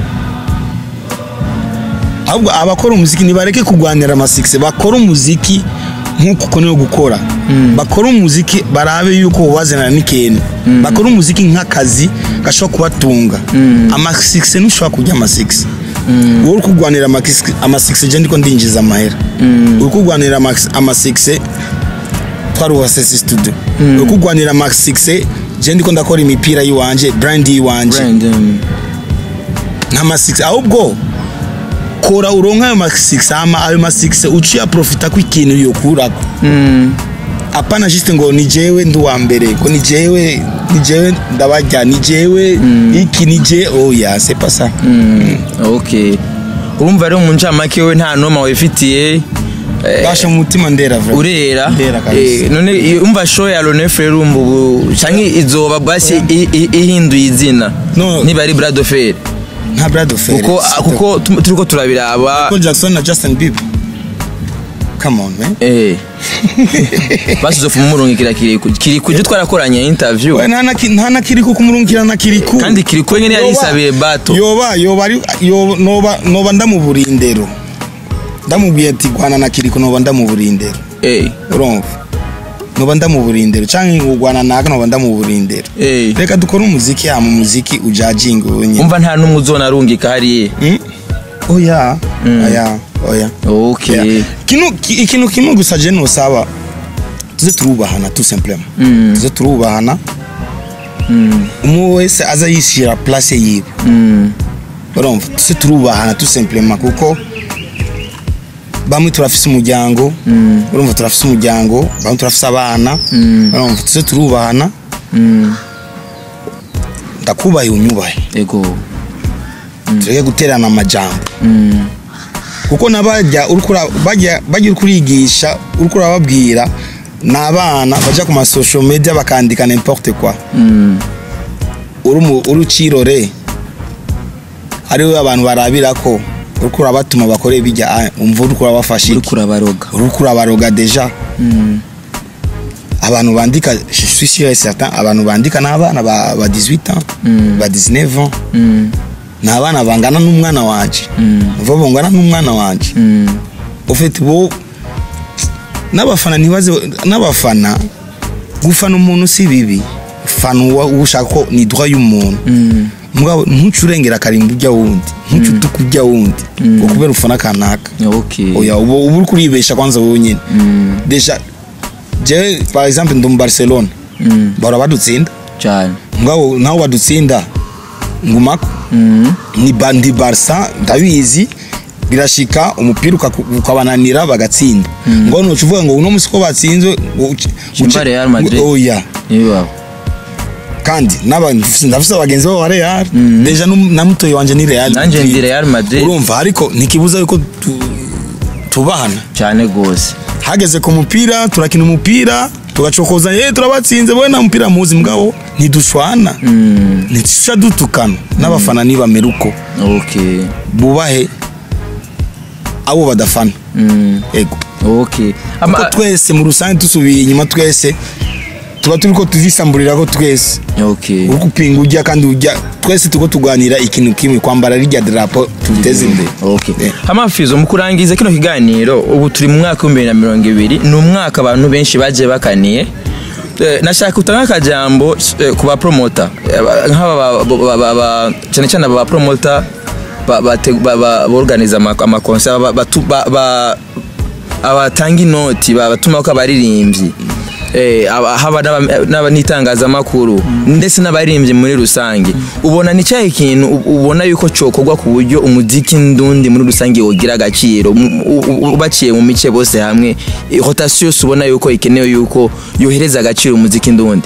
ahubwo abakora umuziki nibareke kurwanira ama 6 bakora umuziki nkuko uko niyo gukora bakora umuziki barabe yuko ubazanira n'ikintu bakora umuziki nk'akazi gashobora kubatunga ama 6 ntushobora kurya ama 6 wowe uri kurwanira ama 6 ama 6 je ndiko ndinjiza amahera uri kurwanira ama ama 6 twaruhase studio uri kurwanira ama 6 je ndiko ndakora imipira yiwanje brand yiwanje Brand, um, nk'ama 6 ahubwo kora uronka ayo ma 6 ama ayo ma 6 uciye profita ko ikintu yokurako apana juste ngo ni jewe ndi uwa mbere ko ni jewe ni jewe ndabarya ni jewe iki ni je oya c'est pas ça okay urumva rero mu ncamake we nta noma wifitiye eh, basha mu mutima ndera vrai urera Ndera kabisa. Eh, none i- umva show ya Lone Frere urumva ubu canke izoba basi i- i- ihinduye izina No. niba ari Brad Fair nta brad of kuko kuko tu- turiko turabiraba Michael Jackson na Justin Bieber come on man eh basuze fu murungikira kiriku kiriku je twarakoranye interview we nta na ki- nta na kiriku kumurungikira na kiriku kandi kiriku nyene yari Yoba- yisabiye bato yoba yoba ari yo- noba noba ndamuburiye indero ndamubwiye ati gwana na kiriku noba ndamuburiye indero eh urumva noba ndamuburindiro canke ngugwana naka noba ndamuburindiro Eh. reka dukore umuziki hama umuziki ujajinga wenye umva nta n'umwe uzona arungika hariya Mm? oya oya oya okay Yeah. Kinu- ki- ikintu kimwe gusa je nosaba tuze turubahana tout simplement Mm. tuze turubahana Mm, umwe wese aza yishyira place yiwe mm, urumva tuze turubahana tout simplement kuko bamwe turafise umuryango Mm. urumva turafise umuryango bamwe turafise abana Mm. urumva tuze turubahana mm. ndakubaye unyubahe ego tureke guterana amajambo Mm, kuko nabajya uriko ura- bajya bajya uriko urigisha uriko urababwira ni abana baja ku masocial media bakandika n'importe quoi mm, uri mu- uri ucirore ariwe abantu barabira ko uriko urabatuma bakore bijya ah, umva uriko urabafasha uriko iki urabaroga uriko urabaroga deja Mm, abantu bandika je suis sûr et certain abantu bandika ni abana ba, ba 18 ans Mm. ba 19 ans mm, ni abana bangana n'umwana wanje Mm. uva bangana n'umwana wanje mm, ufite bo n'abafana ntibaze n'abafana gufana umuntu si bibi fana uwa ushaka ko ni droit y'umuntu mm, mugabo ntuce urengera akarimba ujya wundi ntuce utuka ujya wundi ngo kubera ufana kanaka okay oya uba uba uri kuribesha kwanza wowe nyine Mm, deja jewe par exemple ndi mu barcelona mm, bahora badutsinda cyane mugabo nawe badutsinda ngumako Mm, ni ba- ndi barsa ndabizi birashika umupira ukaku- ukabananira bagatsinda ngo nuca uvuga ngo uno musi ko batsinzwe ngo uce- Chimba uce- Real Madrid. oya niba kandi n'aba- ndafise abagenzi babo ba real Mhm. deja n'um- na mutoyi wanje ni real Nanje Madrid. ndi Real Madrid. urumva ariko ntikibuza yuko tu- tubahana cyane gose hageze ku mupira turakina umupira tugacokoza ye turabatsinze bowe nta mupira muzi mugabo ntidushwana Mm, ntitusha dutukana n'abafana nibamera uko okay bubahe abo badafana Mm, ego okay Ama- kuko twese mu rusange dusubiye inyuma twese tuba turi ko tuzisamburira ko twese okay uri gupinga ujya kandi ujya twese turiko tuganira ikintu kimwe kwambara rirya darapo tuteze imbere Okay. Eh. Hamafizo mu kurangiza kino kiganiro ubu turi mu mwaka w'ibihumbi bibiri na mirongo ibiri ni umwaka abantu benshi bagiye bakaniye Eh, nashaka utanga akajambo eh, ku bapromota Eh, ba- nk'aba ba- ba- ba- ba- cyane cyane aba bapromota borganiza amakonsa abatanga inoti babatuma ko abaririmbyi eh, aba- haba n'aba- n'aba- n'itangazamakuru ndetse n'abaririmbyi muri rusange ubona ni cyahe kintu u- ubona yuko cyokorwa ku buryo umuziki ndundi muri rusange wogira agaciro mu- u- u- baciye mu mice bose hamwe eh, rotation yose ubona yuko ikenewe yuko yohereza agaciro umuziki ndundi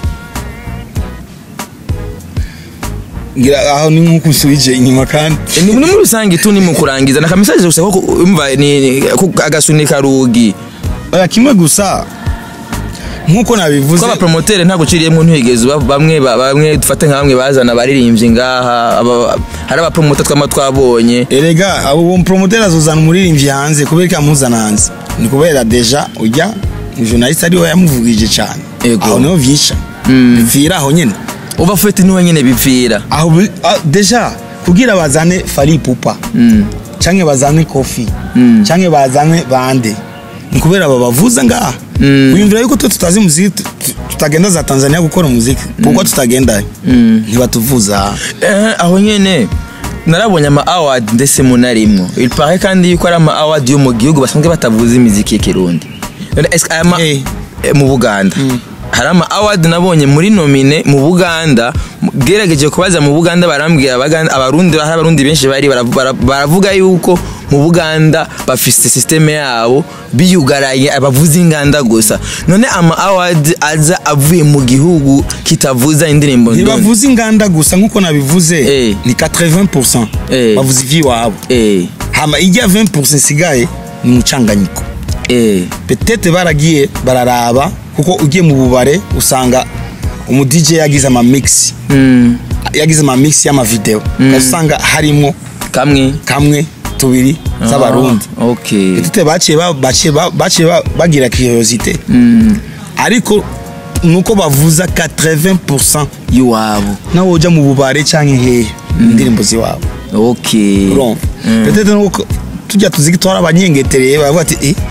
ngira aho ni nk'uko usubije inyuma kandi Eh, ni ni muri rusange tu ni mu kurangiza na kamisaje gusa ko ku- umva ni ni- ko agasunika rugi oya kimwe gusa nk'uko nabivuze ko abapromotere ntabwo uciriyemo ntuhigeze uba- bamwe ba- bamwe dufate nka bamwe bazana abaririmbyi ngaha aba- hari abapromota twama twabonye erega abo promoteri azozana umuririmbyi hanze kubera ko amuzana hanze ni kubera deja ujya journaliste ariwe yamuvugije cyane Ego. aho niho vyisha Mm. bipfira aho nyene uba fete niwe nyine bipfira aho bi- ah, deja kugira bazane fari pupa Mm. canke bazane kofi Mm. canke bazane bande ni kubera babavuza ngaha Mm. wiyumvira yuko twe tutazi muziki tu- tu- tutagenda za tanzania gukora umuziki kuko tutagenda Mm. ntibatuvuza Eh, aho nyine narabonye ama award ndetse munarimwo ilpare kandi yuko ari ama award yo mu gihugu basanzwe batavuza imiziki y'ikirundi None est-ce que aya ma- Eh. eh, mu buganda hari ama award nabonye muri nomine mu buganda gerageje kubaza mu buganda barambwira abaganda abarundi hari abarundi benshi bari baravu- bara- baravuga yuko mu buganda bafise systeme yabo biyugaraye abavuza inganda gusa none ama award aza avuye mu gihugu kitavuza indirimbo ndundi ntibavuza inganda gusa nk'uko nabivuze Eh. ni 80% Eh. bavuza ivy'iwabo eh hama ijya 20% isigaye ni umucanganyiko eh petete baragiye bararaba kuko ugiye mu bubare usanga umu DJ yagize ama mix mm. yagize ama mix y'amavideo ugasanga harimo kamwe kamwe tubiri z'abarundi Ah, okay petete baciye ba- baciye ba- baciye ba- bagira curiosité mm. ariko nuko bavuza 80% iwabo nawe ujya mu bubare cyangwa hehe indirimbo ziwabo okay urumva Mm. petete nuko tujya tuziki twara abanyengetereye bavuga ati eh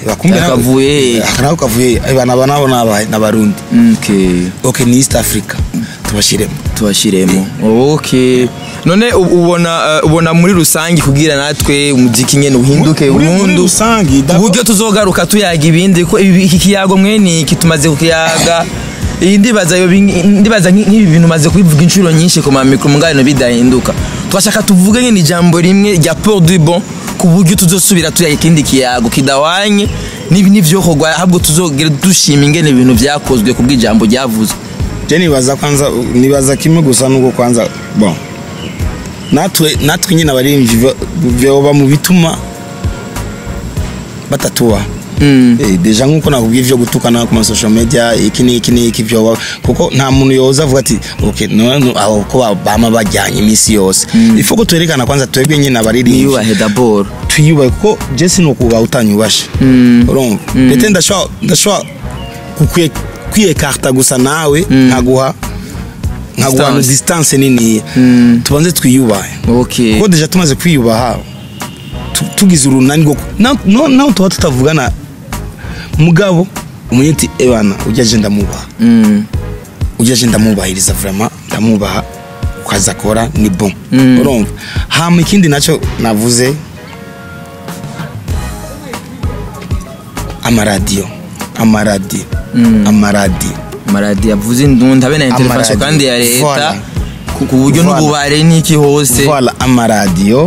bakumbe nawe- Akavuye. aka nako kavuye bana nabo nabaye n'abarundi okay okay ni East Africa tubashiremo tubashiremo okay none u- ubona uh, ubona muri rusange kugira natwe umuziki nyene uhinduke Muri- muri burundu rusange, d'accord. uburyo tuzogaruka tuyaga ibindi ko ibi- iki kiyago mwene iki tumaze kukiyaga iyi ndibaza yo bingi- ndibaza nki- nk'ibi bintu maze kubivuga inshuro nyinshi ku mamikro mungano bidahinduka twashaka tuvuge nyine ijambo rimwe rya port du bon ku buryo tuzosubira tuyaga ikindi kiyago kidawanye n'ibi n'ivyokorwa ahubwo tuzogera dushima ingene ibintu vyakozwe kubw'ijambo ryavuzwe je nibaza kwanza nibaza kimwe gusa nuko kwanza bon natwe natwe nyine abarimvyi bo- vyoba mu bituma batatuba Mm. Eh, deja nkuko nakubwiye ivyo gutukana ku ma social media iki n'iki n'iki vyoba kuko nta muntu yoza avuga ati okay none aho ko ba- bama bajyanye iminsi yose ifo ko twerekana kwanza twebwe nyine abaririmvyi niyubahe dabord twiyubahe kuko je sinukuba utanyubashe urumva ndetse ndashobora ndashobora kukwiye kwiyekarta gusa nawe nkaguha nkaguha Distance. distance niniya tubanze twiyubahe okay kuko deja tumaze kwiyubaha tu- tugize urunani rwo na- no- naho tuba tutavugana mugabo umenye ati ebana ujya je ndamubaha Mm. ujya je ndamubahiriza vraiment ndamubaha ukaza akora ni bon Mm. urumva hama ikindi nacyo navuze amaradiyo amaradiyo amaradiyo maradi yavuze indunda habe na intervention Amaradiyo. kandi ya leta Voilà. ku- ku buryo Voilà. n'ububare n'iki hose voila amaradiyo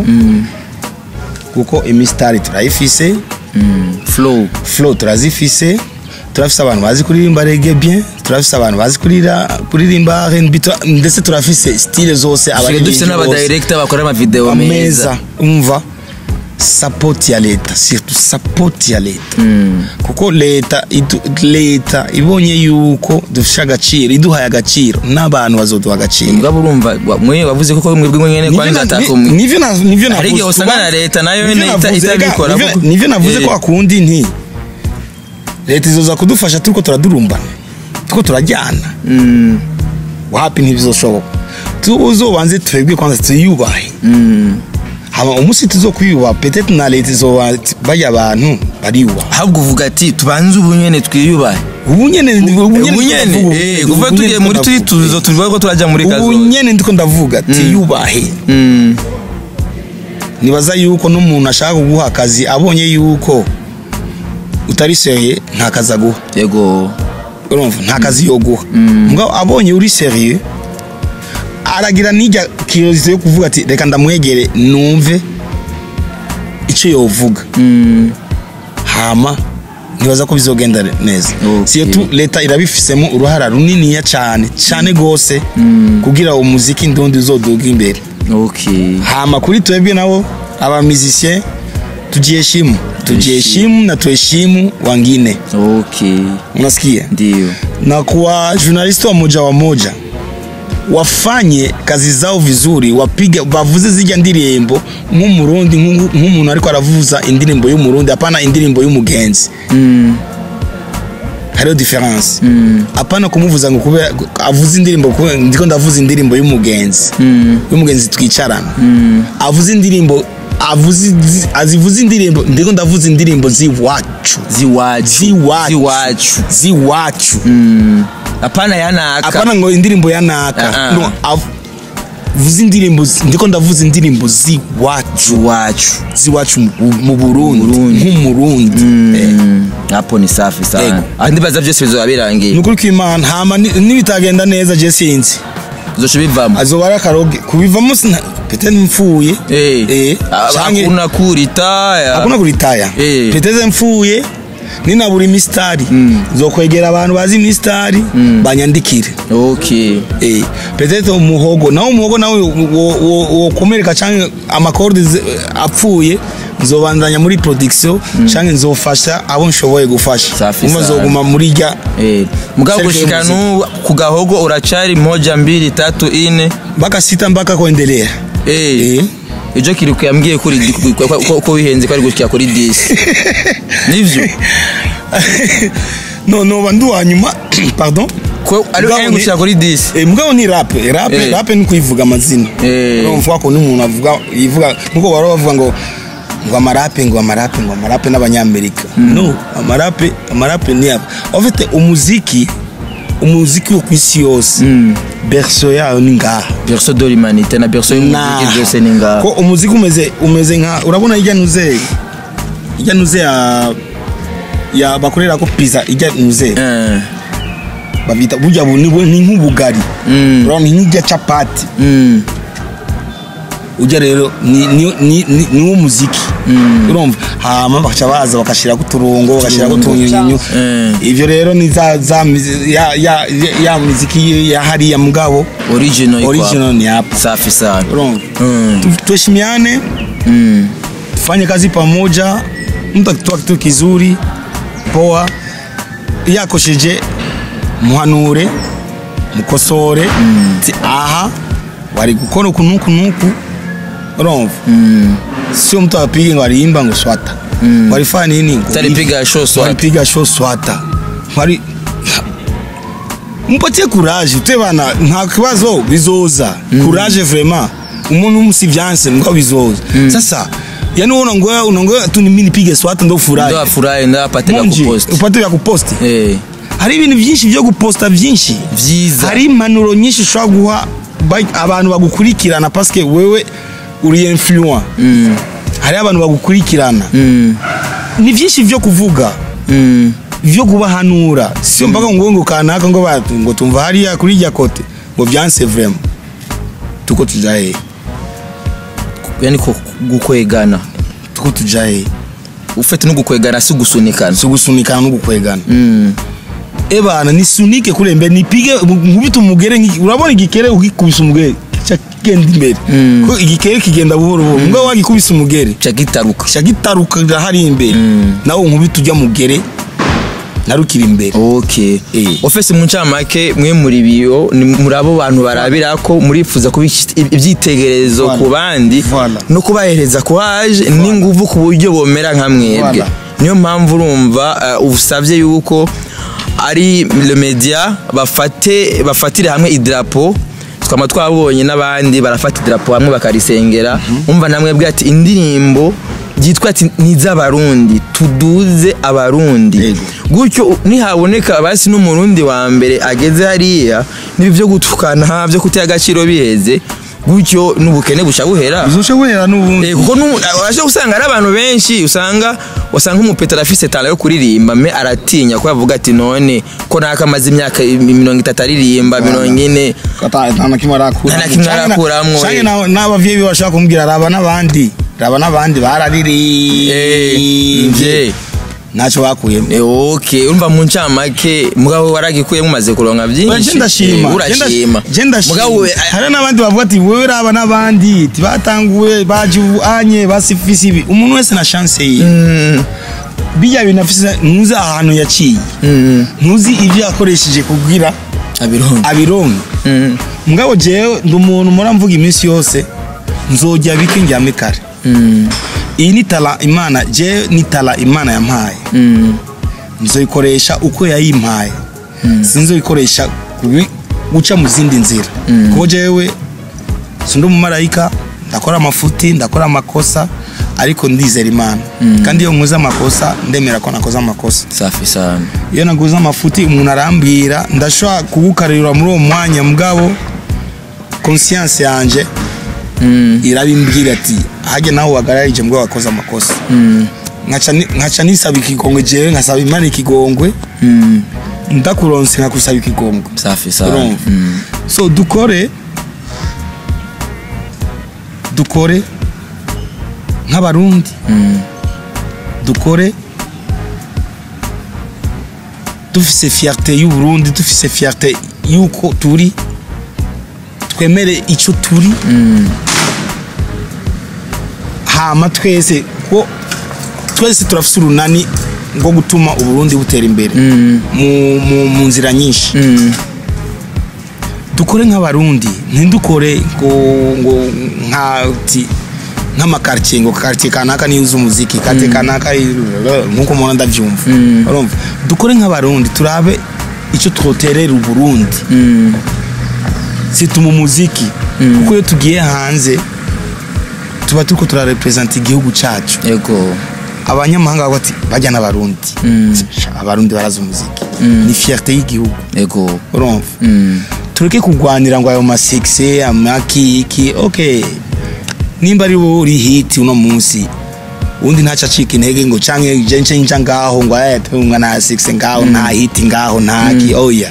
kuko imisitari turayifise Mm. flow flow turazifise turafise abantu bazi kuririmba rege bien turafise abantu bazi kurira kuririmba R&B tura- ndetse turafise style zose tusigaye dufite abaririmbyi bose. n'abadirector bakora amavideo meza ameza umva support ya leta surtout support ya leta kuko leta idu- leta ibonye yuko dufishe agaciro iduhaye agaciro n'abantu bazoduha agaciro mugabo urumva wa- mwe wavuze ko mwebwe mwenyene Nivyo kwanza na- atakumwe ni- nivyo na- nivyo Hari igihe navuze. usanga na leta nayo Nivyo nyene ita- navuze, itabikora ega, kuko- nivyo- nivyo navuze Eh. ko akundi nti leta izoza kudufasha turiko turadurumbana turiko turajyana Mm. wapi ntibizoshoboka tuzobanze twebwe kwanza tuyubahe Mm. hama umunsi tuzokwiyubaha petete na leta izoba barya abantu bariyubaha ahubwo uvuga ati tubanze ubu nyene twiyubahe ubu nyene ubu nyene ubu nyene eh, kuva tugiye muri turi tuzo tuvuga ko turaja muri ubu kazoza nyene ndiko ndavuga tiyubahe Mm. nibaza yuko n'umuntu ashaka kuguha akazi abonye yuko utari seriye nta kazi aguha yego urumva nta kazi yoguha mugabo abonye uri seriye aragira n'ijya kiyosite yo kuvuga ati reka ndamwegere numve icyo yovuga Mm. hama ntibaza ko bizogenda neza Okay. siyetu leta irabifisemo uruhara runiniya cyane cyane rwose kugira umuziki ndundi uzoduga imbere okay hama kuri twebwe nabo abamizisien tujiheshimu tujiheshimu na tuheshimu wangine okay unasikia ndio na kuwa journalisti wa moja wa moja wafanye kazi zao vizuri wapige bavuze zijya ndirimbo nk'umurundi nk'u- nk'umuntu ariko aravuza indirimbo y'umurundi hapana indirimbo y'umugenzi Mm. hariho difference hapana kumuvuza ngo kube avuze indirimbo kube- ndiko ndavuza indirimbo y'umugenzi Mm. y'umugenzi twicarana avuze indirimbo avuze azivuze indirimbo ndiko ndavuza indirimbo ziwacu ziwacu ziwacu ziwacu ziwacu Mm. apana yanaka apana ngo indirimbo ya naka Ah, ah. no av- vuze indirimbo zi- ndiko ndavuza indirimbo ziwacu iwacu ziwacu mu- mu Burundi Burundi. nk'umurundi Eh, Mm. hapo ni safi sana Yego. aho ndibaza byose bizoba ni birangiye ukuri kw'imana hama ni- nibitagenda neza je sinzi uzosha bivamo azoba ari akaroge kubivamo sina pete mfuye Eh. Eh, Ah, canke- hakuna kuritaya hakuna kuritaya Eh. peteze mfuye ninabura imisitari zokwegera abantu bazi imisitari banyandikire okay Eh, peut-être umuhogo nawe umuhogo nawe wo- wo- wokomereka canke amakorde ze- apfuye nzobandanya muri production canke nzofasha abo nshoboye gufasha Safi umva sana. nzoguma muri rya Eh, mugabo Serge gushika muziki. nu ku gahogo uracari moja mbili tatu ine mpaka sita mpaka kuendelea Eh. Eh. ijo kiriku yambwiye kuri di- ko- ko- ko- ko wihenze ko ari gushika kuri 10 nivyo no noba ndi uwa nyuma pardon ko ari Mugabo ari ni- gushika kuri 10 Eh, mugabo ni rap rap Eh. rap ni kuyivuga amazina Eh. urumva ko n'umuntu avuga yivuga nkuko baro bavuga ngo ngo amarape ngo amarape ngo amarape n'abanyamerika no amarape amarape ni aba ofite umuziki umuziki wo ku isi yose berso yayo ni ngaha berso de l'humanité na berso y'umuziki Nah. byose ni ngaha ko umuziki umeze umeze nka urabona ijya nuze ijya nuze ya ya bakorera ko pizza ijya nuze Eh, babita burya bu- ni ni nk'ubugari Mm. urabona ni nk'ijya capati mm, ujya rero ni ni ni ni- ni wo muziki urumva hama bakaca baza bakashirako uturungo bagashirako utunyunyunyu Eh. ivyo rero ni za za mizi- ya ya ya- ya muziki ya hariya mugabo original iko original hapa. ni hapa safi sana urumva Mm. Tu- tuheshimiane Mm. tufanye kazi pamoja mtu akitoa kitu kizuri poa yakosheje muhanure mukosore ti aha wari gukora uku nuku nuku urumva Mm. sio mtu apige ngo ariimba ngo swata Mm. walifanya nini ngo Talipiga show swata. walipiga show swata wali mpatie courage te bana nta kibazo bizoza courage vraiment umuntu musivyanse ngo bizoza sasa yani wewe unaongoa unaongoa tu mimi nipige swata ndo furahi ndo afurahi ndo apate vya Munji, kupost upate vya kuposti Eh, hari ibintu byinshi byo guposta byinshi vyiza hari impanuro nyinshi ushobora guha ba- abantu bagukurikirana paske wewe uri influent Mm. hari abantu bagukurikirana Mm. ni byinshi byo kuvuga Mm. byo kubahanura sio mpaka ngo ngo kanaka ngo batu ngo tumva hariya kuri rya kote ngo byanse vraiment tuko tujaye yani ko gukwegana tuko tujaye ufite no gukwegana si gusunikana si gusunikana no gukwegana Mm. ebana nisunike kule mbere nipige nkubita umugere nk'iki- urabona igikere ugikubisa umugere kica kigenda imbere Mm. ko igikere kigenda buhoro buhoro mbwa wagikubisa umugere ca gitaruka kica gitaruka hari imbere Mm. nawe nkubita ujya mugere narukira imbere okay Eh. ofese mu ncamake mwe muri biyo ni muri abo bantu barabira ko murifuza kuba iki- ibyitegererezo Voilà. ku bandi Voilà. no kubahereza courage n'inguvu ku buryo bomera nka mwebwe Voilà. niyo mpamvu urumva uh, usabye yuko ari le media bafate bafatire hamwe idarapo twama twabonye n'abandi barafata idarapo hamwe bakarisengera umva namwe bwa ati indirimbo byitwa ati ni iz'abarundi tuduze abarundi Yego. gutyo nihaboneka basi n'umurundi wa mbere ageze hariya n'ibi byo gutukana byo kutera agaciro biheze gutyo n'ubukene buca buhera bizoshe wera n'ubundi Eh, kuko nu- waje usanga ari abantu benshi usanga wasanga nk'umupetero afise tala yo kuririmba me aratinya ko yavuga ati none ko naka amaze imyaka mirongo itatu aririmba mirongo ine Kata- nta na kimwe arakura Nta na kimwe arakuramwo, canke eh. na- n'abavyeyi biwe bashaka kumubwira raba n'abandi raba n'abandi Eh, bararirimbye mvye. ntacyo bakuyemo Eh, okay urumva mu ncamake mugabo waragikuye mumaze kuronka Oya, byinshi je ndashima Eh, urashima Je ndashima. mugabo we- hari n'abandi bavuga ati wewe raba n'abandi ti batanguye baje ubu anye basifise ibi umuntu wese na chance ye Mm, bijya bintu afise ntuzi ahantu yaciye mm, ntuzi ibyo yakoresheje kugira abironka abironke Mm, mugabo jewe ndi umuntu mpora mvuga iminsi yose nzojya bike njyame kare mm, iyi ni tala imana jewe ni tala imana yampaye mm, nzoyikoresha uko yayimpaye sinzoyikoresha kubi- guca mu zindi nzira kuko jewe sindi umumarayika ndakora amafuti ndakora amakosa ariko ndizera imana kandi iyo nkoze amakosa ndemera ko nakoze amakosa safi sana iyo naguze amafuti umuntu arambwira ndashobora kugukarira muri uwo mwanya mugabo conscience yanje Mm, irabimbwira ati hajya nawe wagararije mbwa wakoze amakosa mm, nkaca ni- nkaca nisaba ikigongwe jewe nkasaba imana ikigongwe mm, ndakuronse nkakusaba ikigongwe safi sana urumva Mm, so dukore dukore nk'abarundi mm, dukore dufise fierté y'uburundi dufise fierté y'uko turi twemere icyo turi mm, hama twese ko twese turafise urunani rwo gutuma uburundi butera imbere mm, mu, mu, mu nzira nyinshi mm. dukore nk'abarundi ntidukore ngo ngo nka ti nk'amakartier ngo kartier kanaka niyo uzi umuziki kartier kanaka nk'uko umuntu ndavyumva Mm. urumva dukore nk'abarundi turabe icyo twoterera uburundi Mm, situma umuziki kuko iyo tugiye hanze tuba turiko turarepresenta igihugu cacu yego abanyamahanga bavuga ati bajya n'abarundi Sha, abarundi barazi umuziki ni fierté y'igihugu yego urumva Mm. tureke kurwanira ngo ayo masekise amaki iki okay nimba ari wowe uri hiti uno munsi undi ntaca acika intege ngo canke je nce nja ngaho ngo aya pe umwa na sekise ngaho nta hiti ngaho ntaki oya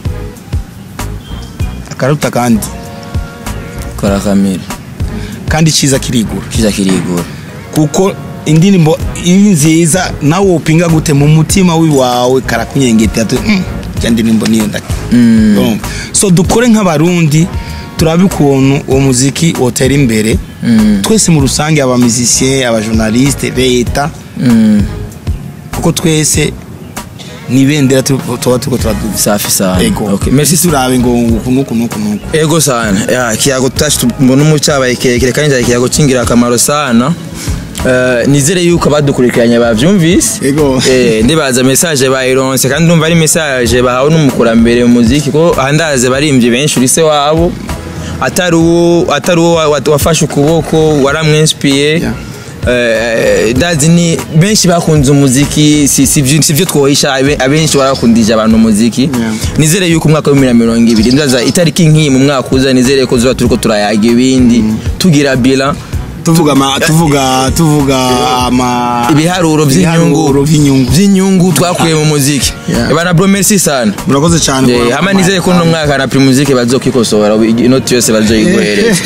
akaruta kandi kora kamera kandi ciza kirigura kiza kirigura kuko indirimbo iri nziza nawe wopinga gute mu mutima wiwawe karakunyengeta ati mm, ya ndirimbo niyo ndaki Urumva? so dukore nk'abarundi turabe ukuntu uwo muziki wotera imbere twese mu rusange abamizisiye abajournaliste leta Mm. kuko twese ni ibendera tu- tuba turiko turaduza safi sana ego okay. merci turabe ngo uku nuku nuku nuku ego sana ya kiyago tashi mbona umucabaye kirekire kandi cyari ikiyago cy'ingirakamaro sana Uh, nizere yuko abadukurikiranye bavyumvise Ego. eh, ndibaza message bayironse kandi ndumva ari message bahawe n'umukurambere mu muziki ko ahandaze barimvye benshi urise wabo atari uwo atari uwo wa- wa- wafashe ukuboko waramwinspiye Yeah. Eh, ndazi ni benshi bakunze umuziki si si vyo- si vyo twohisha abe- abenshi barakundije abantu umuziki Yeah. nizere yuko umwaka wa bibiri na mirongo ibiri ndaza itariki nk'iyi mu mwaka uza nizere ko zuba turiko turayaga ibindi tugira bila tuvuga ama tuvuga tuvuga ama ibiharuro ibiharuro vy'inyungu vy'inyungu vy'inyungu twakuye mu muziki Yeah. bana bro merci sana murakoze cyane Eh, hama nizere ko uno mwaka na primuzike bazokikosora inoti yose bazoyiguhereza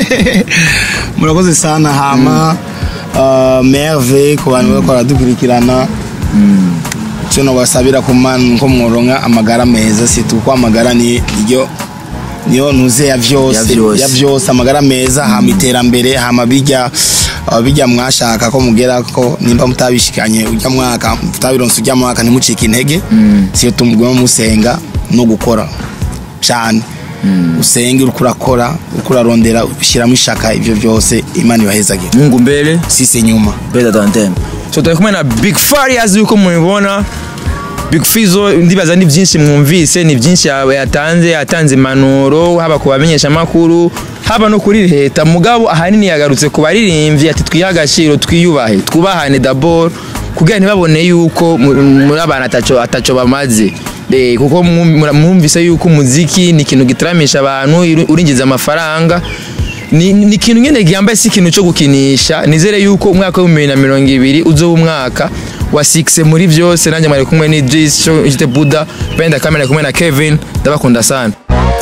murakoze sana hama uh, merve ku bantu bariko baradukurikirana icyo nobasabira ko man- ko mworonka amagara meza situ ko amagara ni iryo niyo ntuze ya Ya vyose vyose. ya vyose amagara meza hama iterambere hama bijya uh, bijya mwashaka ko mugera ko nimba mutabishikanye ujya mwaka mutabironse ujya mwaka ntimucike intege siyo tumugwemo musenga no gukora cyane usenge uriko urakora uriko urarondera ushyiramo ishaka ibyo byose imana ibahezagira mungu mbele sisi nyuma better than them so turi kumwe na big farias yuko mubibona big fizo ndibaza ni byinshi mwumvise ni byinshi yawe yatanze yatanze impanuro haba ku bamenyesha amakuru haba no kuri leta mugabo ahanini yagarutse ku baririmbyi ati twihe agaciro twiyubahe twubahane dabord kugira ntibabone yuko mu- muri abantu ataco ataco bamaze Eh, kuko mwum- mwumvise yuko umuziki ni ikintu gitaramisha abantu uri- urinjiza amafaranga ni ni ikintu nyine gihambaye si ikintu cyo gukinisha nizere yuko umwaka w'ibihumbi bibiri na mirongo ibiri uzoba umwaka wa sikise muri byose nanjye mwari kumwe ni jisi cyo buda benda kamera kumwe na kevin ndabakunda sana